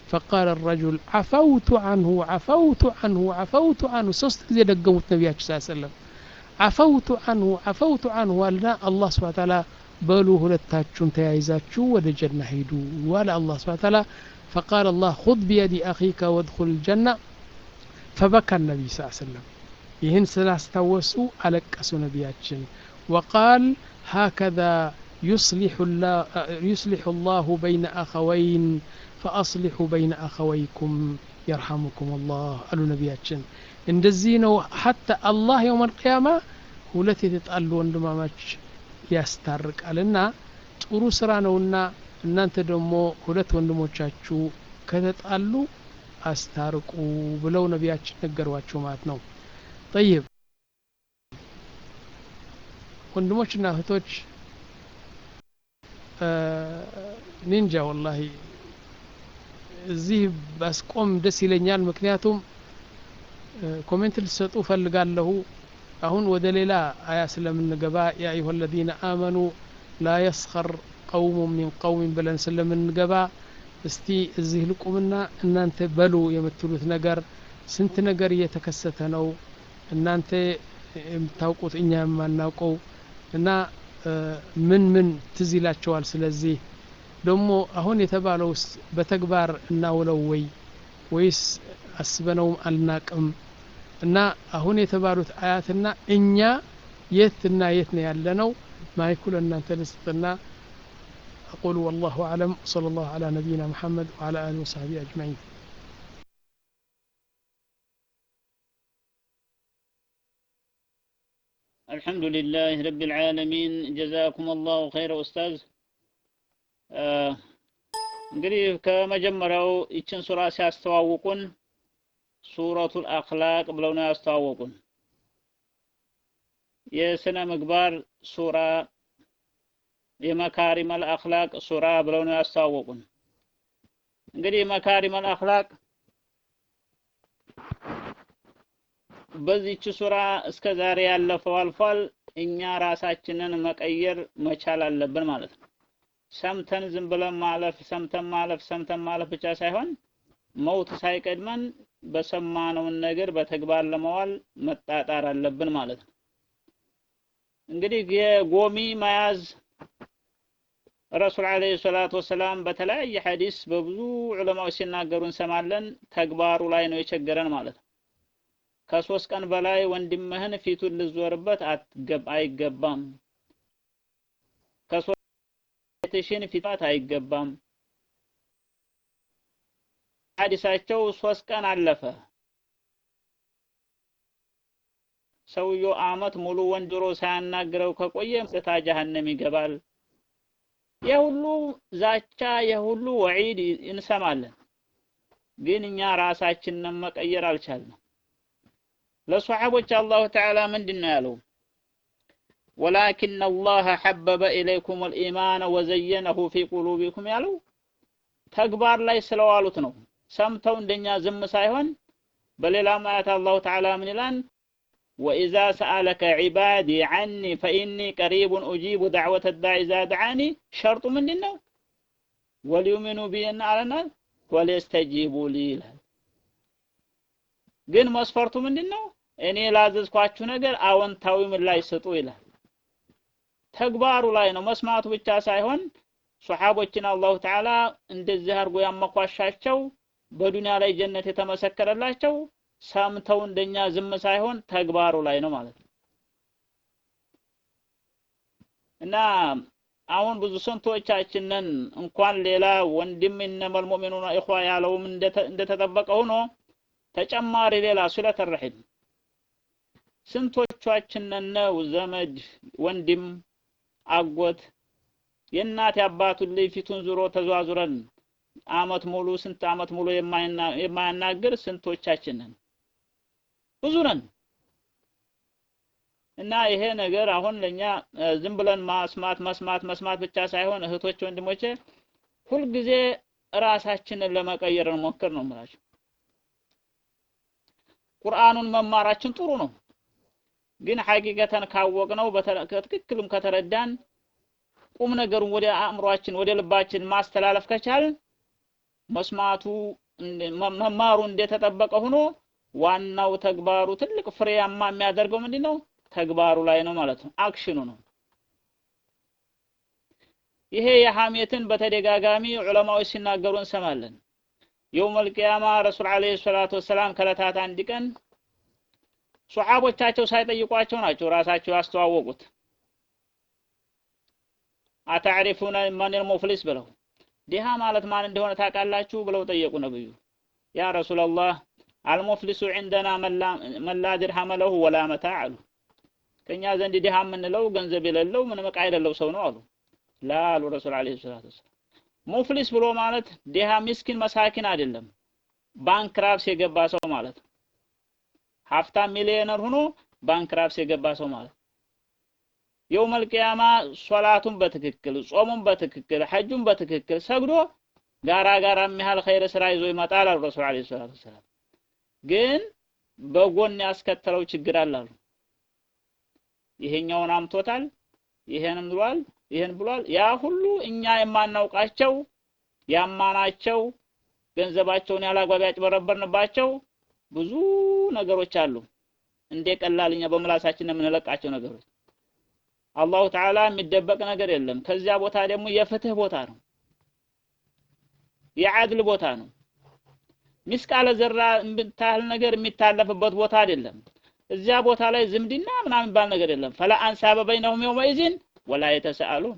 فقال الرجل عفوت عنه عفوت عنه عفوت عنه ሶስት ጊዜ ደገሙት ነቢያችን ስ ሰለም عفوت عنه عفوت عنه አልና አላህ ስብሐ ተዓላ በሉ ሁለታችሁም ተያይዛችሁ ወደ ጀና ሂዱ ዋለ አላህ ስብሐ ተዓላ فقال الله خذ بيد أخيك وادخل الجنة فبكى النبي صلى الله عليه وسلم ይህን ስላስታወሱ አለቀሱ ነቢያችን وقال هكذا يصلح الله, يصلح الله بين أخوين فأصلحوا بين أخويكم يرحمكم الله قالوا نبياتشن እንደዚህ ነው ሐታ አላህ የውም አልቅያማ ሁለት የተጣሉ ወንድማማች ያስታርቃልና ጥሩ ስራ ነውና እናንተ ደግሞ ሁለት ወንድሞቻችሁ ከተጣሉ አስታርቁ ብለው ነቢያችን ነገሯቸው ማለት ነው ጠይብ ወንድሞችና እህቶች ኒንጃ ወላሂ እዚህ ባስቆም ደስ ይለኛል ምክንያቱም ኮሜንት ልሰጡ ፈልጋለሁ አሁን ወደ ሌላ አያ ስለምንገባ ያ አዩሀ ለዚነ አመኑ ላ የስኸር ቀውሙ ሚን ቀውሚን ብለን ስለምንገባ እስቲ እዚህ ልቁምና እናንተ በሉ የምትሉት ነገር ስንት ነገር እየተከሰተ ነው እናንተ የምታውቁት እኛ የማናውቀው እና ምን ምን ትዝ ይላቸዋል ስለዚህ ደግሞ አሁን የተባለው በተግባር እናውለው ወይ ወይስ አስበነውም አልናቅም እና አሁን የተባሉት አያትና እኛ የትና የት ነው ያለ ነው ማይኩ ለእናንተ ልስጥና أقول والله أعلم صلى الله على نبينا محمد وعلى آله وصحبه أجمعين الحمد لله رب العالمين جزاكم الله خير أستاذ እንግዲህ ከመጀመሪያው ይችን ሱራ ሲያስተዋውቁን ሱረቱል አክላቅ ብለው ነው ያስተዋወቁን የስነ ምግባር ሱራ የመካሪመል አክላቅ ሱራ ብለው ነው ያስተዋወቁን እንግዲህ መካሪመል አክላቅ በዚች ሱራ እስከ ዛሬ ያለፈው አልፏል እኛ ራሳችንን መቀየር መቻል አለብን ማለት ነው ሰምተን ዝም ብለን ማለፍ ሰምተን ማለፍ ሰምተን ማለፍ ብቻ ሳይሆን መውት ሳይቀድመን በሰማነውን ነገር በተግባር ለመዋል መጣጣር አለብን ማለት ነው እንግዲህ የጎሚ መያዝ ረሱል አለይሂ ሰላቱ ወሰላም በተለያየ ሐዲስ በብዙ ዑለማዎች ሲናገሩ እንሰማለን ተግባሩ ላይ ነው የቸገረን ማለት ነው ከሶስት ቀን በላይ ወንድምህን ፊቱን ልዞርበት አይገባም ከሶስትሽን ፊታት አይገባም ሐዲሳቸው ሶስት ቀን አለፈ ሰውየው አመት ሙሉ ወንድሮ ሳያናግረው ከቆየ ጽታ ጀሀነም ይገባል የሁሉ ዛቻ የሁሉ ወዒድ እንሰማለን ግን እኛ ራሳችንን መቀየር አልቻልንም ለሰሓቦች አላሁ ተዓላ ምንድን ነው ያለው ወላኪን አላህ ሐበበ ኢለይኩም ልኢማን ወዘየነሁ ፊ ቁሉቢኩም ያለው ተግባር ላይ ስለዋሉት ነው ሰምተው እንደኛ ዝም ሳይሆን በሌላም አያት አላሁ ተዓላ ምን ይላል ወኢዛ ሰአለከ ዒባዲ ዐኒ ፈኢኒ ቀሪቡን ኡጂቡ ዳዕወተ ዳዕ ኢዛ ደዓኒ ሸርጡ ምንድን ነው ወሊዩሚኑ ቢና አለናል ወሊየስተጂቡ ሊ ይላል ግን መስፈርቱ ምንድን ነው እኔ ላዘዝኳችሁ ነገር አዎንታዊ ምላሽ ስጡ ይላል ተግባሩ ላይ ነው መስማቱ ብቻ ሳይሆን ሶሓቦችን አላሁ ተዓላ እንደዚህ አድርጎ ያመኳሻቸው በዱንያ ላይ ጀነት የተመሰከረላቸው ሰምተው እንደኛ ዝም ሳይሆን ተግባሩ ላይ ነው ማለት ነው እና አሁን ብዙ ስንቶቻችንን እንኳን ሌላ ወንድም እነመል ሙእሚኑና ኢኽዋ ያለውም እንደተጠበቀ ሆኖ ተጨማሪ ሌላ ሱለተ ረሒም ስንቶቻችንን ነው ዘመድ ወንድም አጎት የእናት የአባቱን ልጅ ፊቱን ዙሮ ተዟዙረን አመት ሙሉ ስንት አመት ሙሉ የማያናግር ስንቶቻችንን ብዙ ነን እና ይሄ ነገር አሁን ለኛ ዝም ብለን ማስማት መስማት መስማት ብቻ ሳይሆን እህቶች ወንድሞቼ ሁልጊዜ ራሳችንን ለመቀየር እንሞክር ነው የምላቸው ቁርአኑን መማራችን ጥሩ ነው ግን ሐቂቀተን ካወቅነው በትክክልም ከተረዳን ቁም ነገሩን ወደ አእምሯችን ወደ ልባችን ማስተላለፍ ከቻልን መስማቱ መማሩ እንደተጠበቀ ሆኖ ዋናው ተግባሩ ትልቅ ፍሬያማ የሚያደርገው ምንድን ነው? ተግባሩ ላይ ነው ማለት ነው። አክሽኑ ነው። ይሄ የሐሜትን በተደጋጋሚ ዑለማዎች ሲናገሩ እንሰማለን። የውመል ቂያማ ረሱል ዓለይሂ ሰላቱ ወሰላም ከዕለታት አንድ ቀን ሱሐቦቻቸው ሳይጠይቋቸው ናቸው ራሳቸው ያስተዋወቁት። አታዕሪፉነ መኒል ሙፍሊስ ብለው ድሃ ማለት ማን እንደሆነ ታውቃላችሁ ብለው ጠየቁ ነብዩ። ያ ረሱላላህ አልሙፍሊሱ ዒንደና መላ ድርሃመ ለሁ ወላ መታዕ አሉ። ከእኛ ዘንድ ድሃ የምንለው ገንዘብ የሌለው ምንም ዕቃ የሌለው ሰው ነው አሉ። ላ አሉ ረሱል ዓለይሂ ሰላቱ ወሰላም። ሙፍሊስ ብሎ ማለት ድሃ ሚስኪን መሳኪን አይደለም፣ ባንክራፕስ የገባ ሰው ማለት ነው። ሀብታም ሚሊዮነር ሆኖ ባንክራፕስ የገባ ሰው ማለት የውመል ቂያማ ሶላቱን በትክክል ጾሙን በትክክል ሐጁን በትክክል ሰግዶ ጋራ ጋራ የሚያህል ኸይር ስራ ይዞ ይመጣል አሉ ረሱል ዓለይሂ ሰላቱ ወሰላም። ግን በጎን ያስከተለው ችግር አለ አሉ። ይሄኛውን አምቶታል፣ ይሄንም ብሏል፣ ይሄን ብሏል። ያ ሁሉ እኛ የማናውቃቸው ያማናቸው ገንዘባቸውን ያላግባብ ያጭበረበርንባቸው ብዙ ነገሮች አሉ። እንደ ቀላል እኛ በምላሳችን የምንለቃቸው ነገሮች አላሁ ተዓላ የሚደበቅ ነገር የለም። ከዚያ ቦታ ደግሞ የፍትህ ቦታ ነው፣ የዓድል ቦታ ነው። ሚስቃለ ዘራ የምታህል ነገር የሚታለፍበት ቦታ አይደለም። እዚያ ቦታ ላይ ዝምድና ምናምን የሚባል ነገር የለም። ፈላ አንሳበ በይነሁም የውመኢዝን ወላ የተሰአሉን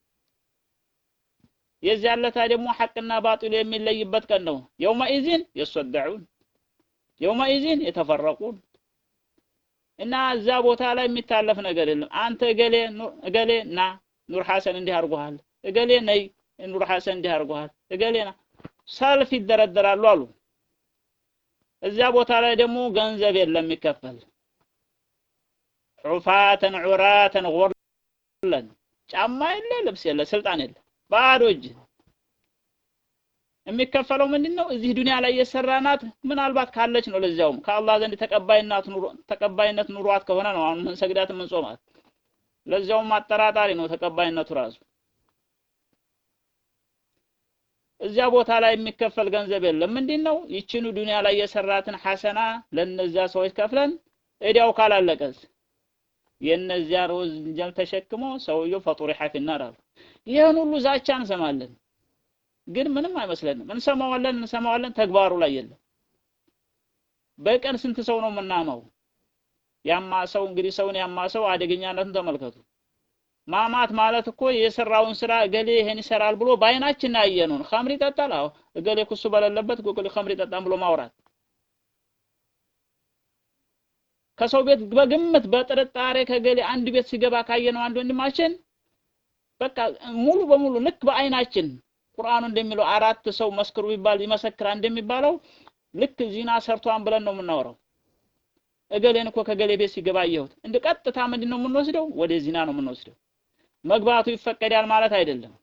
የዚያ ለታ ደግሞ ሐቅና ባጢሉ የሚለይበት ቀን ነው። የውመኢዝን የሰደዑን የውመኢዝን የተፈረቁን እና እዛ ቦታ ላይ የሚታለፍ ነገር የለም። አንተ እገሌ እገሌ ና ኑር ሐሰን እንዲህ አድርጎሃል፣ እገሌ ነይ ኑር ሐሰን እንዲህ አድርጎሃል፣ እገሌ ና ሰልፍ ይደረደራሉ አሉ። እዚያ ቦታ ላይ ደግሞ ገንዘብ የለም የሚከፈል ዑፋተን ዑራተን ጎርለን ጫማ የለ ልብስ የለ ስልጣን የለ ባዶ እጅ የሚከፈለው ምንድን ነው? እዚህ ዱንያ ላይ የሰራናት ምናልባት ካለች ነው። ለዚያውም ከአላህ ዘንድ ተቀባይነት ኑሮ ተቀባይነት ኑሯት ከሆነ ነው አሁን ምን ሰግዳት ምን ጾማት። ለዚያውም አጠራጣሪ ነው ተቀባይነቱ ራሱ። እዚያ ቦታ ላይ የሚከፈል ገንዘብ የለም። ምንድን ነው? ይችኑ ዱንያ ላይ የሰራትን ሐሰና ለነዚያ ሰዎች ከፍለን እዲያው ካላለቀስ የነዚያ ወንጀል ተሸክሞ ሰውየው ፈጡሪሐ ፊናር አሉ። ይህን ሁሉ ዛቻ እንሰማለን። ግን ምንም አይመስለንም። እንሰማዋለን እንሰማዋለን፣ ተግባሩ ላይ የለም። በቀን ስንት ሰው ነው የምናማው? ያማ ሰው እንግዲህ ሰውን ያማ ሰው አደገኛነቱን ተመልከቱ። ማማት ማለት እኮ የሰራውን ስራ እገሌ ይሄን ይሰራል ብሎ በአይናችን ያየነውን ኸምር ይጠጣል። አዎ እገሌ ኩሱ በሌለበት እገሌ ኸምር ይጠጣል ብሎ ማውራት ከሰው ቤት በግምት በጥርጣሬ ከገሌ አንድ ቤት ሲገባ ካየነው አንድ ወንድማችን በቃ ሙሉ በሙሉ ልክ በአይናችን ቁርአኑ እንደሚለው አራት ሰው መስክሩ ቢባል ይመሰክራል እንደሚባለው ልክ ዚና ሰርቷን ብለን ነው የምናወራው። እገሌን እኮ ከገሌ ቤት ሲገባ አየሁት። እንደ ቀጥታ ምንድን ነው የምንወስደው? ወደ ዚና ነው የምንወስደው። መግባቱ ይፈቀዳል ማለት አይደለም።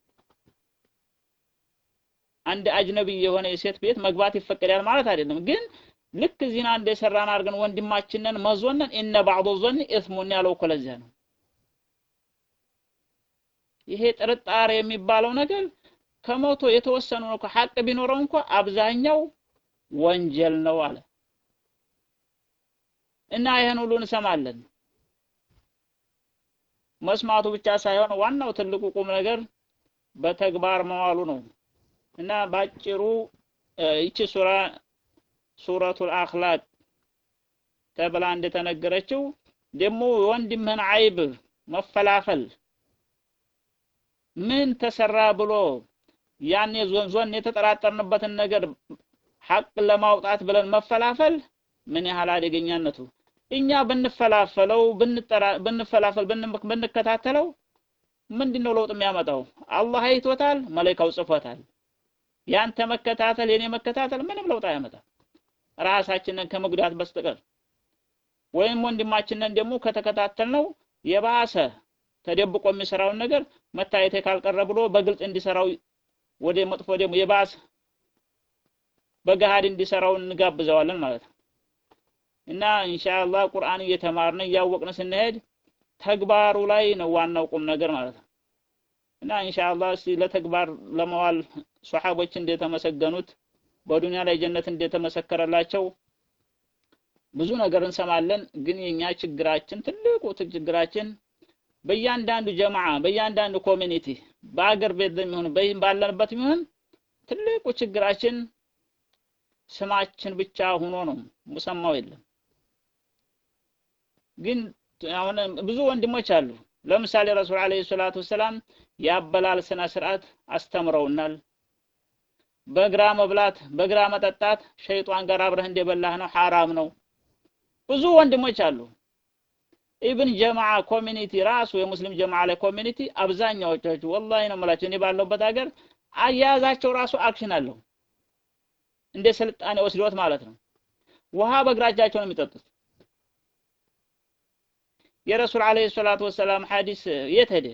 አንድ አጅነቢ የሆነ የሴት ቤት መግባት ይፈቀዳል ማለት አይደለም። ግን ልክ ዚና እንደሰራን አድርገን ወንድማችንን መዞነን እነ ባዕዱ ዞን ኢስሙን ያለው እኮ ለዚያ ነው። ይሄ ጥርጣሬ የሚባለው ነገር ከመቶ የተወሰኑ ነው። ሀቅ ቢኖረው እንኳ አብዛኛው ወንጀል ነው አለ እና ይህን ሁሉ እንሰማለን። መስማቱ ብቻ ሳይሆን ዋናው ትልቁ ቁም ነገር በተግባር መዋሉ ነው እና ባጭሩ ይቺ ሱራ ሱረቱል አኽላቅ ተብላ እንደተነገረችው ደግሞ ወንድምህን አይብ መፈላፈል ምን ተሰራ ብሎ ያኔ ዞን ዞን የተጠራጠርንበትን ነገር ሐቅ ለማውጣት ብለን መፈላፈል ምን ያህል አደገኛነቱ እኛ ብንፈላፈለው ብንፈላፈል ብንከታተለው ምንድነው ለውጥ የሚያመጣው? አላህ አይቶታል፣ መላኢካው ጽፎታል። ያንተ መከታተል የኔ መከታተል ምንም ለውጥ አያመጣም ራሳችንን ከመጉዳት በስተቀር ወይም ወንድማችንን ደግሞ ከተከታተልነው የባሰ ተደብቆ የሚሰራውን ነገር መታየት ካልቀረ ብሎ በግልጽ እንዲሰራው ወደ መጥፎ ደግሞ የባሰ በገሃድ እንዲሰራው እንጋብዘዋለን ማለት ነው። እና ኢንሻአላህ ቁርአን እየተማርን እያወቅን ስንሄድ ተግባሩ ላይ ነው ዋናው ቁም ነገር ማለት ነው። እና ኢንሻአላህ እስቲ ለተግባር ለመዋል ሶሐቦች እንደተመሰገኑት በዱንያ ላይ ጀነት እንደተመሰከረላቸው ብዙ ነገር እንሰማለን። ግን የኛ ችግራችን ትልቁ ችግራችን በእያንዳንዱ ጀማዓ በእያንዳንዱ ኮሚኒቲ በአገር ቤት የሚሆን ባለንበት የሚሆን ትልቁ ችግራችን ስማችን ብቻ ሆኖ ነው፣ ሙሰማው የለም። ግን አሁን ብዙ ወንድሞች አሉ። ለምሳሌ ረሱል አለይሂ ሰላቱ ወሰላም የአበላል ስነ ስርዓት አስተምረውናል። በግራ መብላት በግራ መጠጣት ሸይጧን ጋር አብረህ እንደበላህ ነው፣ ሐራም ነው። ብዙ ወንድሞች አሉ። ኢብን ጀማዓ ኮሚኒቲ ራሱ የሙስሊም ጀማዓ ላይ ኮሚኒቲ አብዛኛዎቻችሁ ወላሂ ነው የምላቸው እኔ ባለሁበት ሀገር አያያዛቸው ራሱ አክሽን አለው። እንደ ስልጣኔ ወስዶት ማለት ነው። ውሃ በእግራጃቸው ነው የሚጠጡት። የረሱል አለይሂ ሰላቱ ወሰላም ሐዲስ የት ሄደ?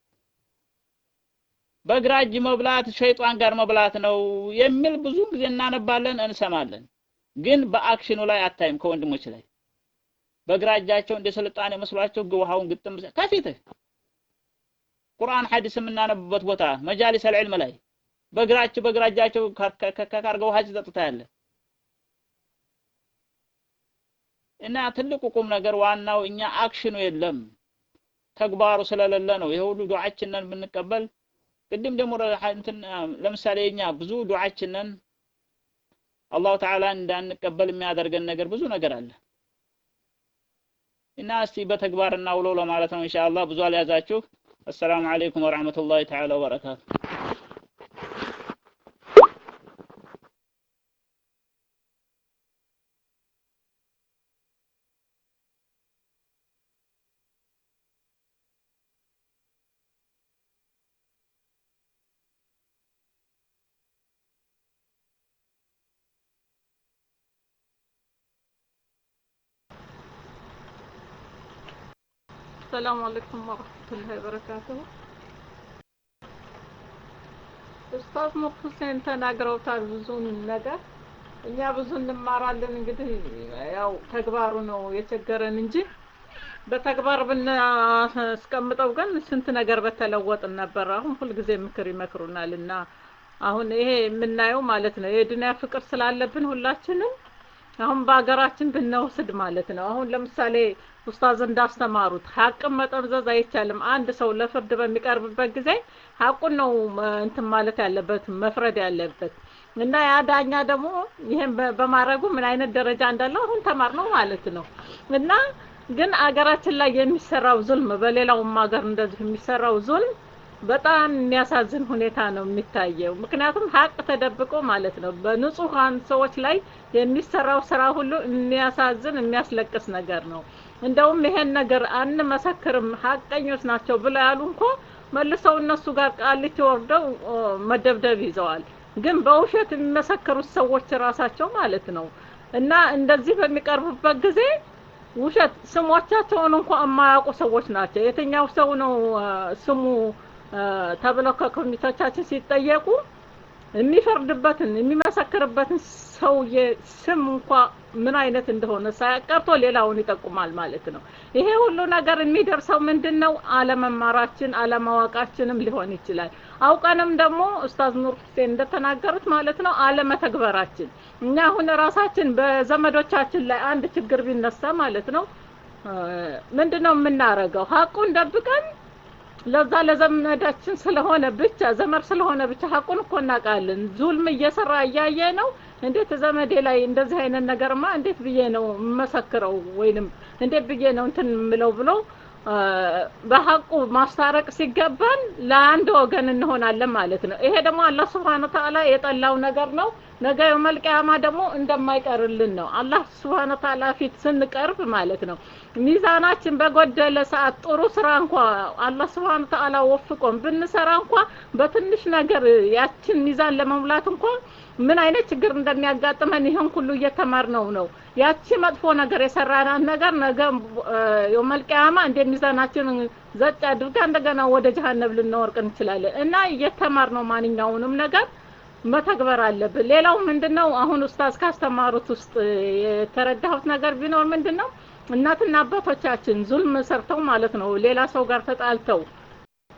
በግራ እጅ መብላት ሸይጣን ጋር መብላት ነው የሚል ብዙ ጊዜ እናነባለን፣ እንሰማለን። ግን በአክሽኑ ላይ አታይም ከወንድሞች ላይ በግራ እጃቸው እንደ ስልጣኔ መስሏቸው ውሃውን ግጥም ከፊትህ ቁርአን ሐዲስ የምናነብበት ቦታ መጃሊስ አልዕልም ላይ በግራቸው በግራ እጃቸው ከካርገው ውሃ ሲጠጡ ታያለህ። እና ትልቁ ቁም ነገር ዋናው እኛ አክሽኑ የለም ተግባሩ ስለሌለ ነው። ይሄ ሁሉ ዱዓችንን ብንቀበል ቅድም ደግሞ እንትን ለምሳሌ እኛ ብዙ ዱዓችንን አላሁ ተዓላ እንዳንቀበል የሚያደርገን ነገር ብዙ ነገር አለ እና እስቲ በተግባር እናውለው ለማለት ነው ኢንሻአላህ። ብዙ አልያዛችሁ። አሰላሙ አለይኩም ወራህመቱላሂ ተዓላ ወበረካቱ። ሰላም አለይኩም ወራህመቱላሂ ወበረካቱሁ። ኡስታዝ ኑር ሁሴን ተናግረውታል ብዙውን ነገር። እኛ ብዙ እንማራለን። እንግዲህ ያው ተግባሩ ነው የቸገረን እንጂ በተግባር ብናስቀምጠው ግን ስንት ነገር በተለወጥን ነበር። አሁን ሁልጊዜ ምክር ይመክሩናል እና አሁን ይሄ የምናየው ማለት ነው የዱንያ ፍቅር ስላለብን ሁላችንም አሁን በሀገራችን ብንወስድ ማለት ነው። አሁን ለምሳሌ ኡስታዝ እንዳስተማሩት ሀቅን መጠምዘዝ አይቻልም። አንድ ሰው ለፍርድ በሚቀርብበት ጊዜ ሀቁን ነው እንትን ማለት ያለበት መፍረድ ያለበት እና ያ ዳኛ ደግሞ ይሄን በማድረጉ ምን አይነት ደረጃ እንዳለው አሁን ተማር ነው ማለት ነው እና ግን አገራችን ላይ የሚሰራው ዙልም በሌላውም ሀገር እንደዚህ የሚሰራው ዙልም በጣም የሚያሳዝን ሁኔታ ነው የሚታየው። ምክንያቱም ሀቅ ተደብቆ ማለት ነው በንጹሃን ሰዎች ላይ የሚሰራው ስራ ሁሉ የሚያሳዝን የሚያስለቅስ ነገር ነው። እንደውም ይሄን ነገር አንመሰክርም ሀቀኞች ናቸው ብለው ያሉ እንኳ መልሰው እነሱ ጋር ቃሊቲ ወርደው መደብደብ ይዘዋል። ግን በውሸት የሚመሰክሩት ሰዎች ራሳቸው ማለት ነው እና እንደዚህ በሚቀርቡበት ጊዜ ውሸት ስሞቻቸውን እንኳ የማያውቁ ሰዎች ናቸው። የትኛው ሰው ነው ስሙ ተብለው ከኮሚቴዎቻችን ሲጠየቁ የሚፈርድበትን የሚመሰክርበትን ሰውዬ ስም እንኳ ምን አይነት እንደሆነ ሳያቀርቶ ሌላውን ይጠቁማል ማለት ነው። ይሄ ሁሉ ነገር የሚደርሰው ምንድን ነው? አለመማራችን አለማወቃችንም ሊሆን ይችላል። አውቀንም ደግሞ ኡስታዝ ኑር ሁሴን እንደተናገሩት ማለት ነው አለመተግበራችን። እኛ አሁን ራሳችን በዘመዶቻችን ላይ አንድ ችግር ቢነሳ ማለት ነው ምንድን ነው የምናረገው? ሀቁን ደብቀን ለዛ ለዘመዳችን ስለሆነ ብቻ ዘመድ ስለሆነ ብቻ ሀቁን እኮ እናውቃለን። ዙልም እየሰራ እያየ ነው። እንዴት ዘመዴ ላይ እንደዚህ አይነት ነገርማ እንዴት ብዬ ነው የምመሰክረው ወይንም እንዴት ብዬ ነው እንትን የምለው ብሎ በሀቁ ማስታረቅ ሲገባን ለአንድ ወገን እንሆናለን ማለት ነው። ይሄ ደግሞ አላህ ስብሐነ ወተዓላ የጠላው ነገር ነው። ነገ የውመል ቂያማ ደግሞ እንደማይቀርልን ነው። አላህ ስብሐነ ወተዓላ ፊት ስንቀርብ ማለት ነው ሚዛናችን በጎደለ ሰዓት ጥሩ ስራ እንኳ አላህ ስብሐነ ወተዓላ ወፍቆን ብንሰራ እንኳ በትንሽ ነገር ያችን ሚዛን ለመሙላት እንኳ ምን አይነት ችግር እንደሚያጋጥመን ይህን ሁሉ እየተማርነው ነው። ያቺ መጥፎ ነገር የሰራናት ነገር ነገ የውመል ቂያማ እንደ ሚዛናችን ዘጭ አድርጋ እንደገና ወደ ጀሀነም ልንወርቅ እንችላለን እና እየተማርነው ማንኛውንም ነገር መተግበር አለብን። ሌላው ምንድነው አሁን ኡስታዝ ካስተማሩት ውስጥ የተረዳሁት ነገር ቢኖር ምንድነው እናትና አባቶቻችን ዙልም ሰርተው ማለት ነው ሌላ ሰው ጋር ተጣልተው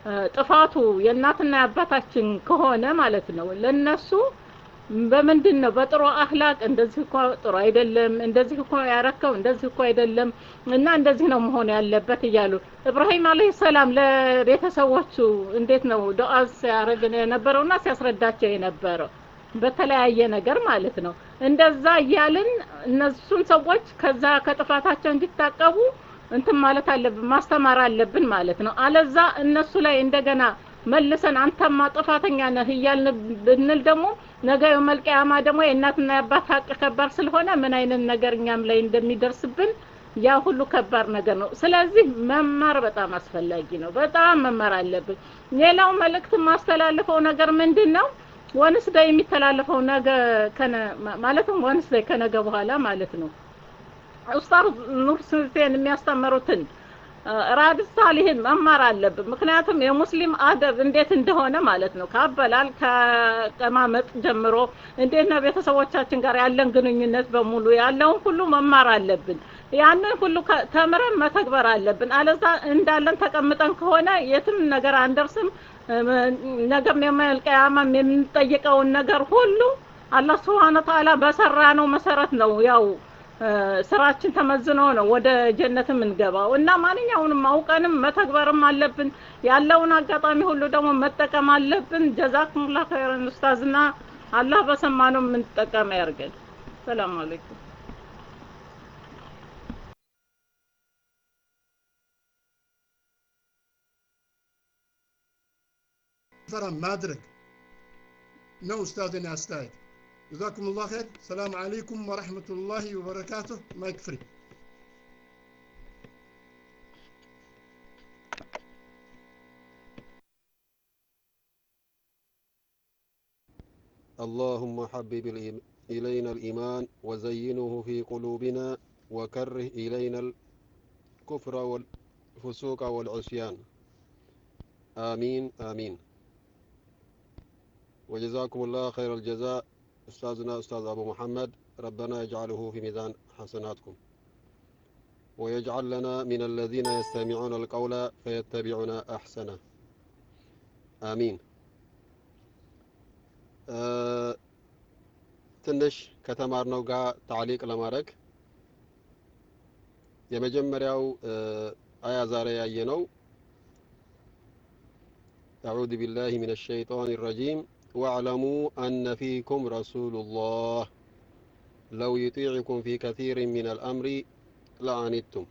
ጥፋቱ የእናትና የአባታችን ከሆነ ማለት ነው ለነሱ በምንድን ነው በጥሩ አህላቅ እንደዚህ እኮ ጥሩ አይደለም፣ እንደዚህ እኮ ያረከው እንደዚህ እኮ አይደለም እና እንደዚህ ነው መሆን ያለበት እያሉ እብራሂም አለይሂ ሰላም ለቤተሰቦቹ እንዴት ነው ዱዓ ሲያደርግ የነበረውና ሲያስረዳቸው የነበረው በተለያየ ነገር ማለት ነው። እንደዛ እያልን እነሱን ሰዎች ከዛ ከጥፋታቸው እንዲታቀቡ እንትን ማለት አለብን፣ ማስተማር አለብን ማለት ነው። አለዛ እነሱ ላይ እንደገና መልሰን አንተማ ጥፋተኛ ነህ እያልን ብንል ደግሞ ነገ የውመል ቂያማ ደግሞ የእናትና የአባት ሀቅ ከባድ ስለሆነ ምን አይነት ነገር እኛም ላይ እንደሚደርስብን ያ ሁሉ ከባድ ነገር ነው። ስለዚህ መማር በጣም አስፈላጊ ነው። በጣም መማር አለብን። ሌላው መልእክት የማስተላልፈው ነገር ምንድን ነው? ወንስ ዳይ የሚተላለፈው ነገ ከነ ማለትም ወንስ ዳይ ከነገ በኋላ ማለት ነው ኡስታዝ ኑር ስልጤን የሚያስተምሩትን ራድ ሳሊህን መማር አለብን። ምክንያቱም የሙስሊም አደብ እንዴት እንደሆነ ማለት ነው ከአበላል ከቀማመጥ ጀምሮ እንዴት ነው ቤተሰቦቻችን ጋር ያለን ግንኙነት በሙሉ ያለውን ሁሉ መማር አለብን። ያንን ሁሉ ተምረን መተግበር አለብን። አለዛ እንዳለን ተቀምጠን ከሆነ የትም ነገር አንደርስም። ነገም የውመል ቂያማም የምንጠይቀውን ነገር ሁሉ አላህ ሱብሓነሁ ወተዓላ በሰራ ነው መሰረት ነው ያው ስራችን ተመዝኖ ነው ወደ ጀነት የምንገባው እና ማንኛውንም አውቀንም መተግበርም አለብን። ያለውን አጋጣሚ ሁሉ ደግሞ መጠቀም አለብን። ጀዛኩሙላህ ኸይረን ኡስታዝና አላህ በሰማነው የምንጠቀም ያርገን። ሰላም አለይኩም። ፈራ ማድረግ ነው ኡስታዝን አስተያየት። ጀዛኩም ላሁ ኸይር። ሰላም አለይኩም ወረሕመቱላሂ ወበረካቱህ። ማይክ ፍሪ اللهم حبب الإيم- إلينا الإيمان وزينه في قلوبنا وكره إلينا الكفر والفسوق والعصيان آمين آمين وجزاكم الله خير الجزاء أستاذنا أستاذ أبو محمد ربنا يجعله في ميزان حسناتكم ويجعل لنا من الذين يستمعون القول فيتبعون أحسنه آمين آه ትንሽ ከተማርነው ጋር ታዕሊቅ ለማድረግ የመጀመሪያው አያ ዛሬ ያየነው أعوذ بالله من الشيطان الرجيم واعلموا أن فيكم رسول الله لو يطيعكم في كثير من الأمر لعنتم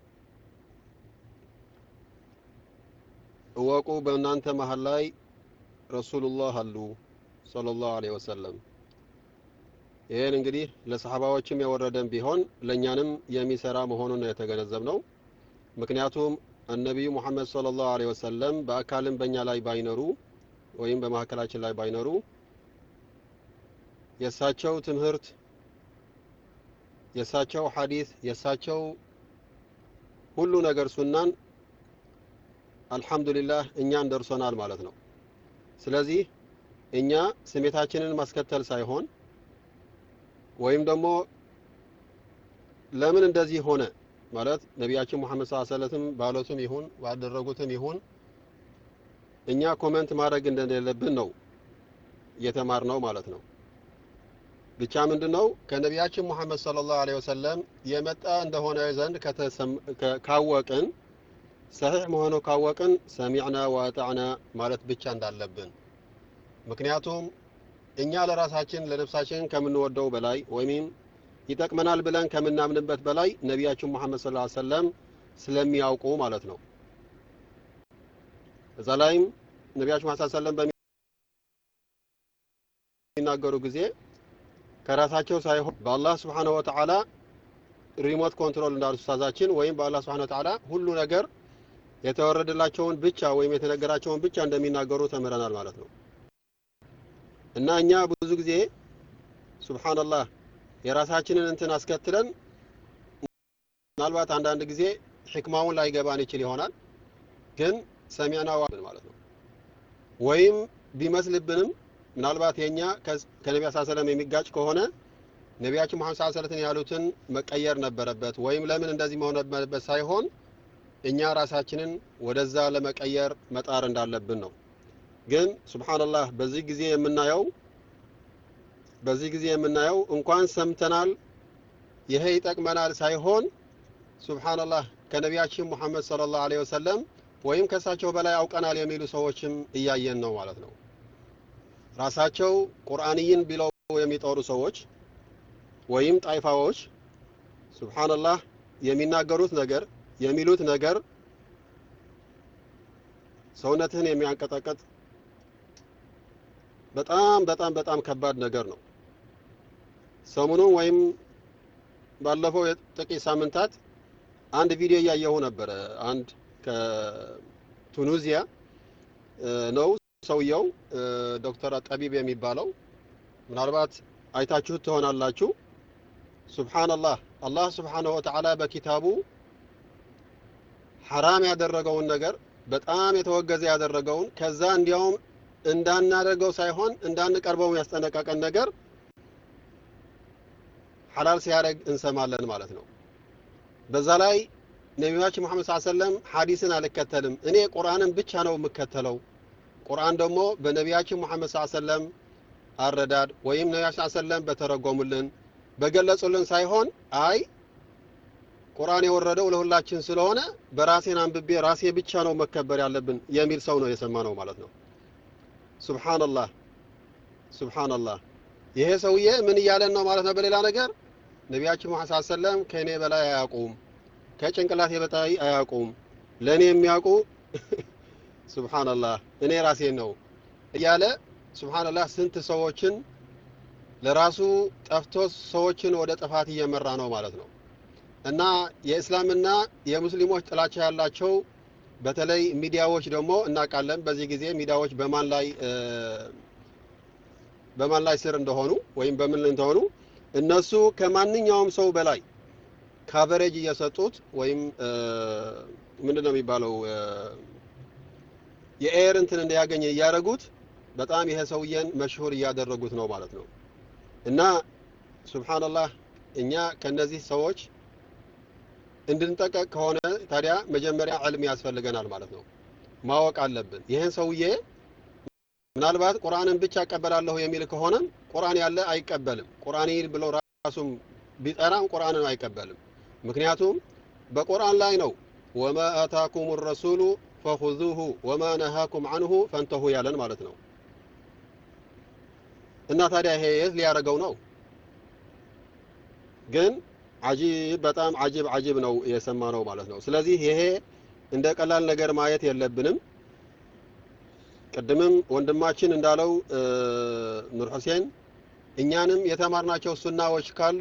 እወቁ በእናንተ መሀል ላይ ረሱሉላህ አሉ ሰለላሁ ዐለይሂ ወሰለም ይህን እንግዲህ ለሰሐባዎችም የወረደን ቢሆን ለእኛንም የሚሰራ መሆኑን ነው የተገነዘብነው። ምክንያቱም ነቢዩ ሙሐመድ ሰለላሁ ዐለይሂ ወሰለም በአካልም በእኛ ላይ ባይኖሩ ወይም በመካከላችን ላይ ባይኖሩ የእሳቸው ትምህርት፣ የእሳቸው ሐዲስ፣ የእሳቸው ሁሉ ነገር ሱናን አልሐምዱሊላህ እኛን ደርሶናል ማለት ነው። ስለዚህ እኛ ስሜታችንን ማስከተል ሳይሆን ወይም ደግሞ ለምን እንደዚህ ሆነ ማለት ነቢያችን ሙሐመድ ሰለላሁ ዐለይሂ ወሰለም ባሉትም ይሁን ባደረጉትም ይሁን እኛ ኮመንት ማድረግ እንደሌለብን ነው የተማርነው ማለት ነው። ብቻ ምንድነው ከነቢያችን ሙሐመድ ሰለላሁ ዐለይሂ ወሰለም የመጣ እንደሆነ ዘንድ ካወቅን ሰሒሕ መሆኑ ካወቅን ሰሚዕና ወአጣዕና ማለት ብቻ እንዳለብን ምክንያቱም እኛ ለራሳችን ለነፍሳችን ከምንወደው በላይ ወይም ይጠቅመናል ብለን ከምናምንበት በላይ ነቢያችን ሙሐመድ ሰለላሁ ዐለይሂ ወሰለም ስለሚያውቁ ማለት ነው። እዛ ላይም ነቢያችን ሙሐመድ ሰለላሁ ዐለይሂ ወሰለም በሚናገሩ ጊዜ ከራሳቸው ሳይሆን በአላህ ስብሓነሁ ወተዓላ ሪሞት ኮንትሮል እንዳሉት ኡስታዛችን ወይም በአላህ ስብሓነሁ ወተዓላ ሁሉ ነገር የተወረደላቸውን ብቻ ወይም የተነገራቸውን ብቻ እንደሚናገሩ ተምረናል ማለት ነው። እና እኛ ብዙ ጊዜ ሱብሃንአላህ የራሳችንን እንትን አስከትለን ምናልባት አንዳንድ ጊዜ ሕክማውን ላይገባን ይችል ይሆናል። ግን ሰሚዕና ዋብን ማለት ነው። ወይም ቢመስልብንም ምናልባት የኛ ከነቢያ ስ ሰለም የሚጋጭ ከሆነ ነቢያችን መሐመድ ስ ሰለትን ያሉትን መቀየር ነበረበት ወይም ለምን እንደዚህ መሆን ነበረበት ሳይሆን እኛ ራሳችንን ወደዛ ለመቀየር መጣር እንዳለብን ነው። ግን ሱብሃንአላህ በዚህ ጊዜ የምናየው በዚህ ጊዜ የምናየው እንኳን ሰምተናል ይሄ ይጠቅመናል ሳይሆን ሱብሃንአላህ ከነቢያችን ሙሐመድ ሰለላሁ ዐለይሂ ወሰለም ወይም ከእሳቸው በላይ አውቀናል የሚሉ ሰዎችም እያየን ነው ማለት ነው። ራሳቸው ቁርአንይን ብለው የሚጠሩ ሰዎች ወይም ጣይፋዎች ሱብሃንአላህ የሚናገሩት ነገር የሚሉት ነገር ሰውነትህን የሚያንቀጠቀጥ በጣም በጣም በጣም ከባድ ነገር ነው። ሰሞኑን ወይም ባለፈው ጥቂት ሳምንታት አንድ ቪዲዮ እያየሁ ነበረ። አንድ ከቱኒዚያ ነው ሰውየው ዶክተር ጠቢብ የሚባለው ምናልባት አይታችሁት ትሆናላችሁ። ሱብሃንአላህ አላህ ሱብሃነሁ ወተዓላ በኪታቡ ሐራም ያደረገውን ነገር በጣም የተወገዘ ያደረገውን ከዛ እንዲያውም እንዳናደርገው ሳይሆን እንዳንቀርበው ያስጠነቀቀን ነገር ሐላል ሲያደርግ እንሰማለን ማለት ነው። በዛ ላይ ነቢያችን መሐመድ ሰለላሁ ዐለይሂ ወሰለም ሐዲስን አልከተልም እኔ ቁርአንን ብቻ ነው የምከተለው። ቁርአን ደግሞ በነቢያችን መሐመድ ሰለላሁ ዐለይሂ ወሰለም አረዳድ ወይም ነቢያችን ሰለላሁ ዐለይሂ ወሰለም በተረጎሙልን በገለጹልን ሳይሆን አይ ቁርአን የወረደው ለሁላችን ስለሆነ በራሴን አንብቤ ራሴ ብቻ ነው መከበር ያለብን የሚል ሰው ነው የሰማ ነው ማለት ነው። ሱብሃንአላህ ሱብሃንአላህ። ይሄ ሰውዬ ምን እያለን ነው ማለት ነው? በሌላ ነገር ነቢያችን መሐመድ ሰለላሁ ዐለይሂ ወሰለም ከእኔ በላይ አያውቁም፣ ከጭንቅላቴ በላይ አያውቁም፣ ለእኔ የሚያውቁ ሱብሃንአላህ እኔ ራሴን ነው እያለ ሱብሃንአላህ ስንት ሰዎችን ለራሱ ጠፍቶ ሰዎችን ወደ ጥፋት እየመራ ነው ማለት ነው። እና የእስላምና የሙስሊሞች ጥላቻ ያላቸው በተለይ ሚዲያዎች ደግሞ እናውቃለን። በዚህ ጊዜ ሚዲያዎች በማን ላይ በማን ላይ ስር እንደሆኑ ወይም በምን እንደሆኑ እነሱ ከማንኛውም ሰው በላይ ካቨሬጅ እየሰጡት ወይም ምንድን ነው የሚባለው የኤር እንትን እንዲያገኝ እያደረጉት በጣም ይሄ ሰውዬን መሽሁር እያደረጉት ነው ማለት ነው። እና ሱብሃንአላህ እኛ ከነዚህ ሰዎች እንድንጠቀቅ ከሆነ ታዲያ መጀመሪያ ዕልም ያስፈልገናል ማለት ነው። ማወቅ አለብን። ይህን ሰውዬ ምናልባት ቁርአንን ብቻ እቀበላለሁ የሚል ከሆነም ቁርአን ያለ አይቀበልም። ቁርአን ብሎ ራሱም ቢጠራም ቁርአንን አይቀበልም። ምክንያቱም በቁርአን ላይ ነው ወማ አታኩም ረሱሉ ፈኹዙሁ ወማ ነሃኩም አንሁ ፈንተሁ ያለን ማለት ነው። እና ታዲያ ይሄ የት ሊያደርገው ነው? ግን አጂብ በጣም አጂብ አጂብ ነው የሰማ ነው ማለት ነው። ስለዚህ ይሄ እንደ ቀላል ነገር ማየት የለብንም። ቅድምም ወንድማችን እንዳለው ኑር ሁሴን እኛንም የተማርናቸው ሱናዎች ካሉ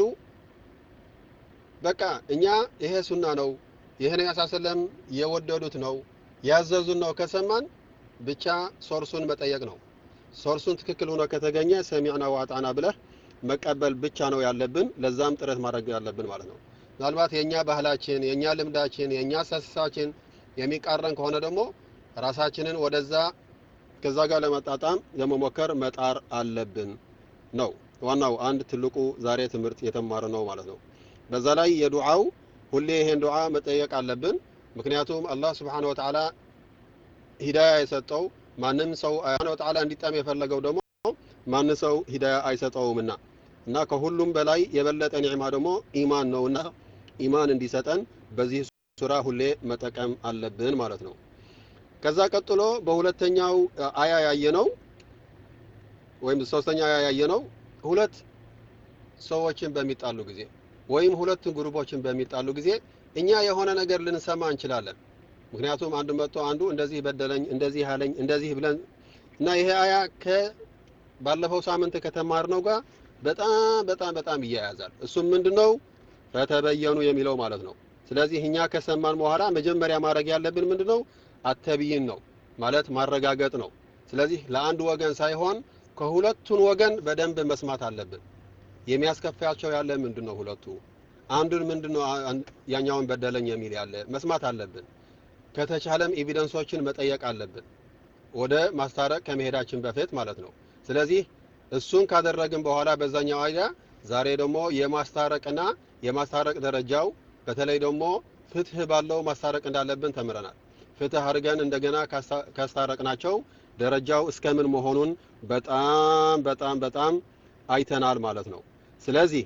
በቃ እኛ ይሄ ሱና ነው ይሄ ነብዩ ሰለም የወደዱት ነው ያዘዙን ነው ከሰማን ብቻ ሶርሱን መጠየቅ ነው። ሶርሱን ትክክል ሆኖ ከተገኘ ሰሚዕና ዋጣና ብለህ መቀበል ብቻ ነው ያለብን። ለዛም ጥረት ማድረግ ያለብን ማለት ነው። ምናልባት የኛ ባህላችን፣ የኛ ልምዳችን፣ የኛ አስተሳሰባችን የሚቃረን ከሆነ ደግሞ ራሳችንን ወደዛ ከዛ ጋር ለመጣጣም ለመሞከር መጣር አለብን ነው ዋናው አንድ ትልቁ ዛሬ ትምህርት የተማረ ነው ማለት ነው። በዛ ላይ የዱዓው ሁሌ ይሄን ዱዓ መጠየቅ አለብን። ምክንያቱም አላህ ስብሓነሁ ወተዓላ ሂዳያ የሰጠው ማንም ሰው ስብሓነሁ ወተዓላ እንዲጠም የፈለገው ደግሞ ማን ሰው ሂዳያ አይሰጠውምና እና ከሁሉም በላይ የበለጠ ኒዕማ ደግሞ ኢማን ነውና ኢማን እንዲሰጠን በዚህ ሱራ ሁሌ መጠቀም አለብን ማለት ነው። ከዛ ቀጥሎ በሁለተኛው አያ ያየነው ወይም ሶስተኛ አያ ያየነው ሁለት ሰዎችን በሚጣሉ ጊዜ ወይም ሁለት ግሩፖችን በሚጣሉ ጊዜ እኛ የሆነ ነገር ልንሰማ እንችላለን። ምክንያቱም አንዱ መጥቶ አንዱ እንደዚህ በደለኝ፣ እንደዚህ ያለኝ፣ እንደዚህ ብለን እና ይሄ አያ ከባለፈው ሳምንት ከተማርነው ጋር በጣም በጣም በጣም ይያያዛል። እሱም ምንድነው ፈተበየኑ የሚለው ማለት ነው። ስለዚህ እኛ ከሰማን በኋላ መጀመሪያ ማድረግ ያለብን ምንድነው አተብይን ነው ማለት ማረጋገጥ ነው። ስለዚህ ለአንድ ወገን ሳይሆን ከሁለቱን ወገን በደንብ መስማት አለብን። የሚያስከፋቸው ያለ ምንድነው ሁለቱ አንዱን ምንድነው ያኛውን በደለኝ የሚል ያለ መስማት አለብን። ከተቻለም ኤቪደንሶችን መጠየቅ አለብን ወደ ማስታረቅ ከመሄዳችን በፊት ማለት ነው። ስለዚህ እሱን ካደረግን በኋላ በዛኛው አይዳ ዛሬ ደግሞ የማስታረቅና የማስታረቅ ደረጃው በተለይ ደግሞ ፍትህ ባለው ማስታረቅ እንዳለብን ተምረናል። ፍትህ አድርገን እንደገና ካስታረቅናቸው ደረጃው እስከምን መሆኑን በጣም በጣም በጣም አይተናል ማለት ነው። ስለዚህ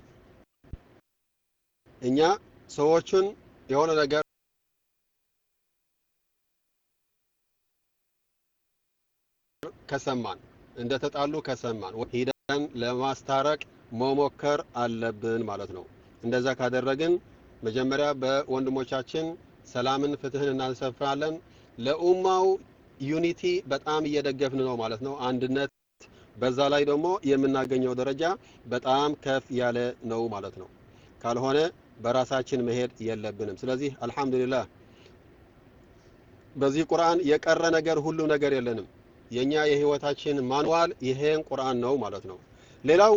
እኛ ሰዎቹን የሆነ ነገር ከሰማን እንደተጣሉ ከሰማን ሂደን ለማስታረቅ መሞከር አለብን ማለት ነው። እንደዛ ካደረግን መጀመሪያ በወንድሞቻችን ሰላምን፣ ፍትህን እናሰፍራለን። ለኡማው ዩኒቲ በጣም እየደገፍን ነው ማለት ነው። አንድነት በዛ ላይ ደግሞ የምናገኘው ደረጃ በጣም ከፍ ያለ ነው ማለት ነው። ካልሆነ በራሳችን መሄድ የለብንም። ስለዚህ አልሐምዱሊላህ በዚህ ቁርአን የቀረ ነገር ሁሉ ነገር የለንም። የኛ የህይወታችን ማንዋል ይሄን ቁርአን ነው ማለት ነው። ሌላው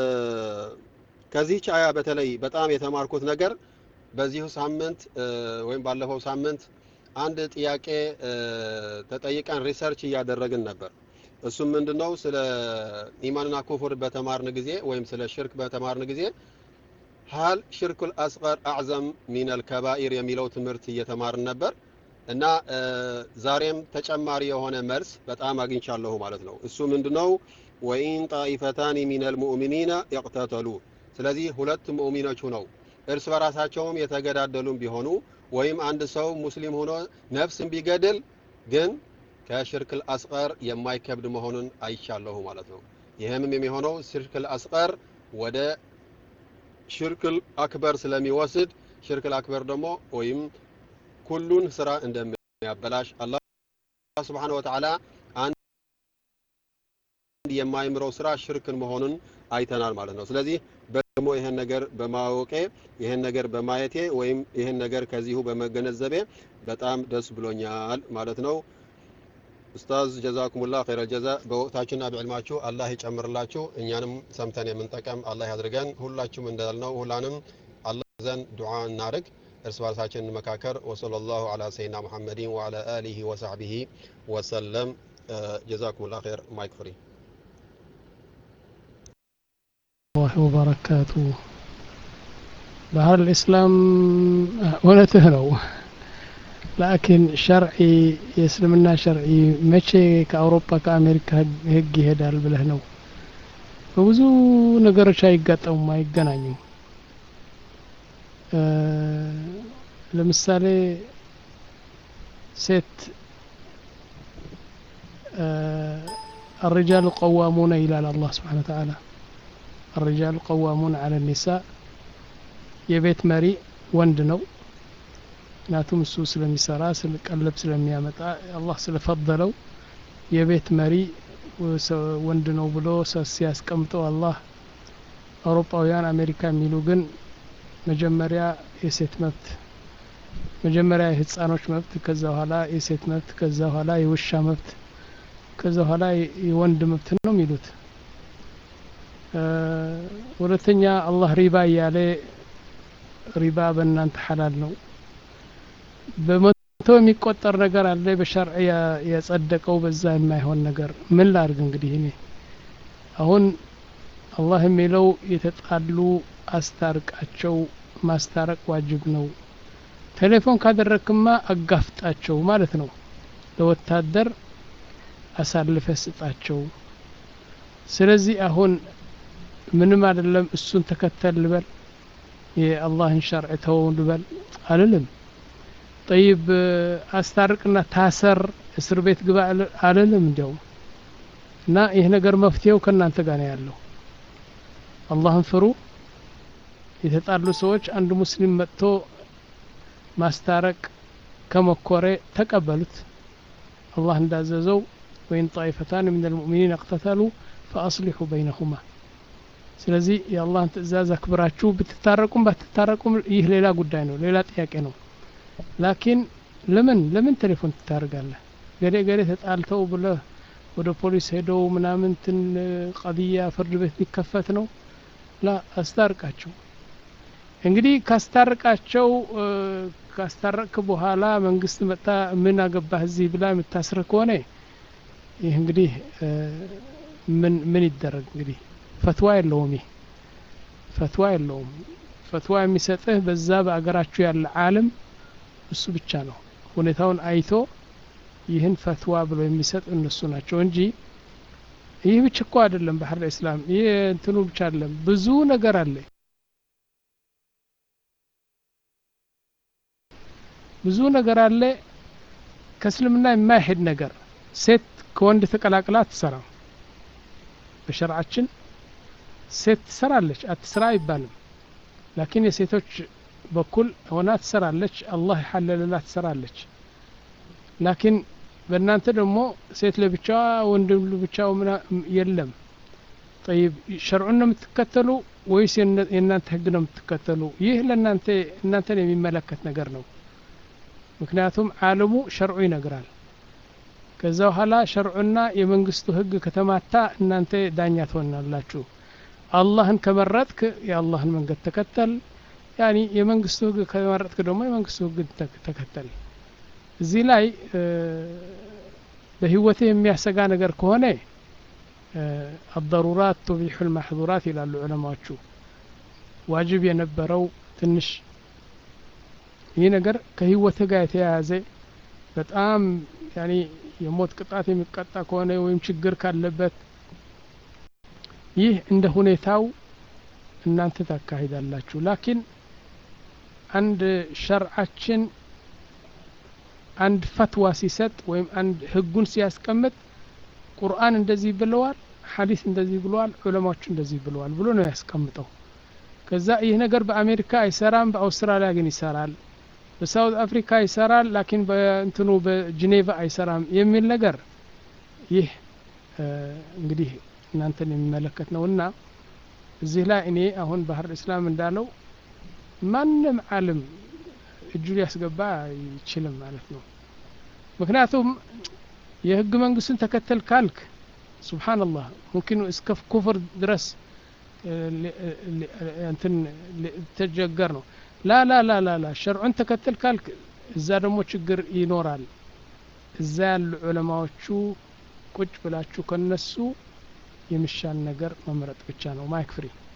ከዚህች አያ በተለይ በጣም የተማርኩት ነገር በዚሁ ሳምንት ወይም ባለፈው ሳምንት አንድ ጥያቄ ተጠይቀን ሪሰርች እያደረግን ነበር። እሱም ምንድነው ስለ ኢማንና ኩፍር በተማርን ጊዜ ወይም ስለ ሽርክ በተማርን ጊዜ ሀል ሽርኩል አስቀር አዕዘም ሚነል ከባኢር የሚለው ትምህርት እየተማርን ነበር እና ዛሬም ተጨማሪ የሆነ መልስ በጣም አግኝቻለሁ ማለት ነው። እሱ ምንድነው ወኢን ጣኢፈታኒ ሚነል ሙእሚኒና ይቅተተሉ። ስለዚህ ሁለት ሙእሚኖች ሁነው እርስ በራሳቸውም የተገዳደሉም ቢሆኑ ወይም አንድ ሰው ሙስሊም ሆኖ ነፍስን ቢገድል ግን ከሽርክል አስቀር የማይከብድ መሆኑን አይቻለሁ ማለት ነው። ይህም የሚሆነው ሽርክል አስቀር ወደ ሽርክል አክበር ስለሚወስድ ሽርክል አክበር ደግሞ ወይም ኩሉን ስራ እንደሚያበላሽ አላህ ስብሓነ ወተዓላ አንድ የማይምረው ስራ ሽርክን መሆኑን አይተናል ማለት ነው። ስለዚህ ደግሞ ይህን ነገር በማወቄ ይህን ነገር በማየቴ ወይም ይህን ነገር ከዚሁ በመገነዘቤ በጣም ደስ ብሎኛል ማለት ነው። ኡስታዝ ጀዛኩሙላህ ኸይረል ጀዛ። በወቅታችሁና በዕልማችሁ አላህ ይጨምርላችሁ። እኛንም ሰምተን የምንጠቀም አላህ ያድርገን። ሁላችሁም እንዳልነው ሁላንም አላህ ዘንድ ዱዓ እናድርግ፣ እርስ በርሳችን እንመካከር። ወሰለላሁ ዐላ ሰይድና ሙሐመድን ወዐላ አሊሂ ወሰሕቢሂ ወሰለም። ጀዛኩሙላህ ኸይር። ማይክ ፍሪ الله وبركاته ባህር ልእስላም እውነትህ ነው ላኪን ሸርዒ የእስልምና ሸርዒ መቼ ከአውሮፓ ከአሜሪካ ህግ ይሄዳል ብለህ ነው በብዙ ነገሮች አይጋጠሙም አይገናኙም ለምሳሌ ሴት الرجال قوامون إلى الله سبحانه وتعالى الرجال قوامون على النساء የቤት መሪ ወንድ ነው ምክንያቱም እሱ ስለሚሰራ ቀለብ ስለሚያመጣ አላህ ስለፈደለው የቤት መሪ ወንድ ነው ብሎ ሲያስቀምጠው አላህ አውሮፓውያን አሜሪካ የሚሉ ግን መጀመሪያ የሴት መብት መጀመሪያ የህፃኖች መብት ከዛ በኋላ የሴት መብት ከዛ በኋላ የውሻ መብት ከዛ በኋላ የወንድ መብት ነው የሚሉት ሁለተኛ አላህ ሪባ እያለ ሪባ በእናንተ ሐላል ነው በመቶ የሚቆጠር ነገር አለ በሸርዕ የጸደቀው በዛ የማይሆን ነገር ምን ላርግ እንግዲህ እኔ አሁን አላህ የሚለው የተጣሉ አስታርቃቸው ማስታረቅ ዋጅብ ነው ቴሌፎን ካደረክማ አጋፍጣቸው ማለት ነው ለወታደር አሳልፈ ስጣቸው ስለዚህ አሁን ምንም አይደለም እሱን ተከተል ልበል የአላህን ሸርዕ ተወው ልበል አልልም ጠይብ አስታርቅና ታሰር እስር ቤት ግባ አልልም እንዲያውም እና ይህ ነገር መፍትሄው ከእናንተ ጋር ነው ያለው አላህን ፍሩ የተጣሉ ሰዎች አንድ ሙስሊም መጥቶ ማስታረቅ ከመኮሬ ተቀበሉት አላህ እንዳዘዘው ወይን ጣይፈታን ምን ልሙእሚኒን እቅተተሉ ፈአስሊሑ በይነሁማ ስለዚህ የአላህን ትእዛዝ አክብራችሁ ብትታረቁም ባትታረቁም ይህ ሌላ ጉዳይ ነው ሌላ ጥያቄ ነው ላኪን ለምን ለምን ቴሌፎን ትታርጋለህ ገሌ ገሌ ተጣልተው ብለ ወደ ፖሊስ ሄደው ምናምንትን ቀድያ ፍርድ ቤት ሊከፈት ነው ላ አስታርቃቸው እንግዲህ ካስታርቃቸው ካስታረቅክ በኋላ መንግስት መጣ ምን አገባህ እዚህ ብላ የምታስር ከሆነ ይህ እንግዲህ ምን ምን ይደረግ እንግዲህ ፈትዋ የለውም ይህ ፈትዋ የለውም ፈትዋ የሚሰጥህ በዛ በአገራችሁ ያለ አለም እሱ ብቻ ነው ሁኔታውን አይቶ ይህን ፈትዋ ብሎ የሚሰጥ እነሱ ናቸው እንጂ ይህ ብቻ እኮ አይደለም ባህር እስላም ይህ እንትኑ ብቻ አይደለም ብዙ ነገር አለ ብዙ ነገር አለ ከእስልምና የማይሄድ ነገር ሴት ከወንድ ተቀላቅላ አትሰራም በሸርዓችን ሴት ትሰራለች አትስራ አይባልም ላኪን የሴቶች በኩል ሆና ትሰራለች አላህ የሐለለላት ትሰራለች ላኪን በእናንተ ደግሞ ሴት ለብቻዋ ወንድ ለብቻው የለም ጠይብ ሸርዑን ነው የምትከተሉ ወይስ የእናንተ ህግ ነው የምትከተሉ ይህ ለእናንተ እናንተን የሚመለከት ነገር ነው ምክንያቱም አለሙ ሸርዑ ይነግራል ከዛ በኋላ ሸርዑና የመንግስቱ ህግ ከተማታ እናንተ ዳኛ ትሆናላችሁ አላህን ከመረጥክ የአላህን መንገድ ተከተል ያኒ የመንግስቱ ህግ ከመረጥክ ደግሞ የመንግስቱ ህግ ተከተል እዚህ ላይ በህይወት የሚያሰጋ ነገር ከሆነ አضሩራት ቱቢሑ ልማሕዙራት ይላሉ ዑለማዎቹ ዋጅብ የነበረው ትንሽ ይህ ነገር ከህይወት ጋር የተያያዘ በጣም ያኒ የሞት ቅጣት የሚቀጣ ከሆነ ወይም ችግር ካለበት ይህ እንደ ሁኔታው እናንተ ታካሂዳላችሁ ላኪን አንድ ሸርዓችን አንድ ፈትዋ ሲሰጥ ወይም አንድ ህጉን ሲያስቀምጥ ቁርአን እንደዚህ ብለዋል ሐዲስ እንደዚህ ብለዋል ዑለማዎች እንደዚህ ብለዋል ብሎ ነው ያስቀምጠው ከዛ ይህ ነገር በአሜሪካ አይሰራም በአውስትራሊያ ግን ይሰራል በሳውት አፍሪካ ይሰራል ላኪን በእንትኑ በጅኔቫ አይሰራም የሚል ነገር ይህ እንግዲህ እናንተን የሚመለከት ነውና እዚህ ላይ እኔ አሁን ባህር እስላም እንዳለው ማንም አለም እጁ ሊያስገባ አይችልም ማለት ነው ምክንያቱም የህግ መንግስቱን ተከተል ካልክ ስብሓንላህ ሙምኪኑ እስከ ኩፍር ድረስ እንትን ተጀገር ነው ላ ላ ላ ላ ላ ሸርዑን ተከተል ካልክ እዛ ደግሞ ችግር ይኖራል እዛ ያሉ ዑለማዎቹ ቁጭ ብላችሁ ከነሱ የሚሻል ነገር መምረጥ ብቻ ነው ማይክ ፍሪ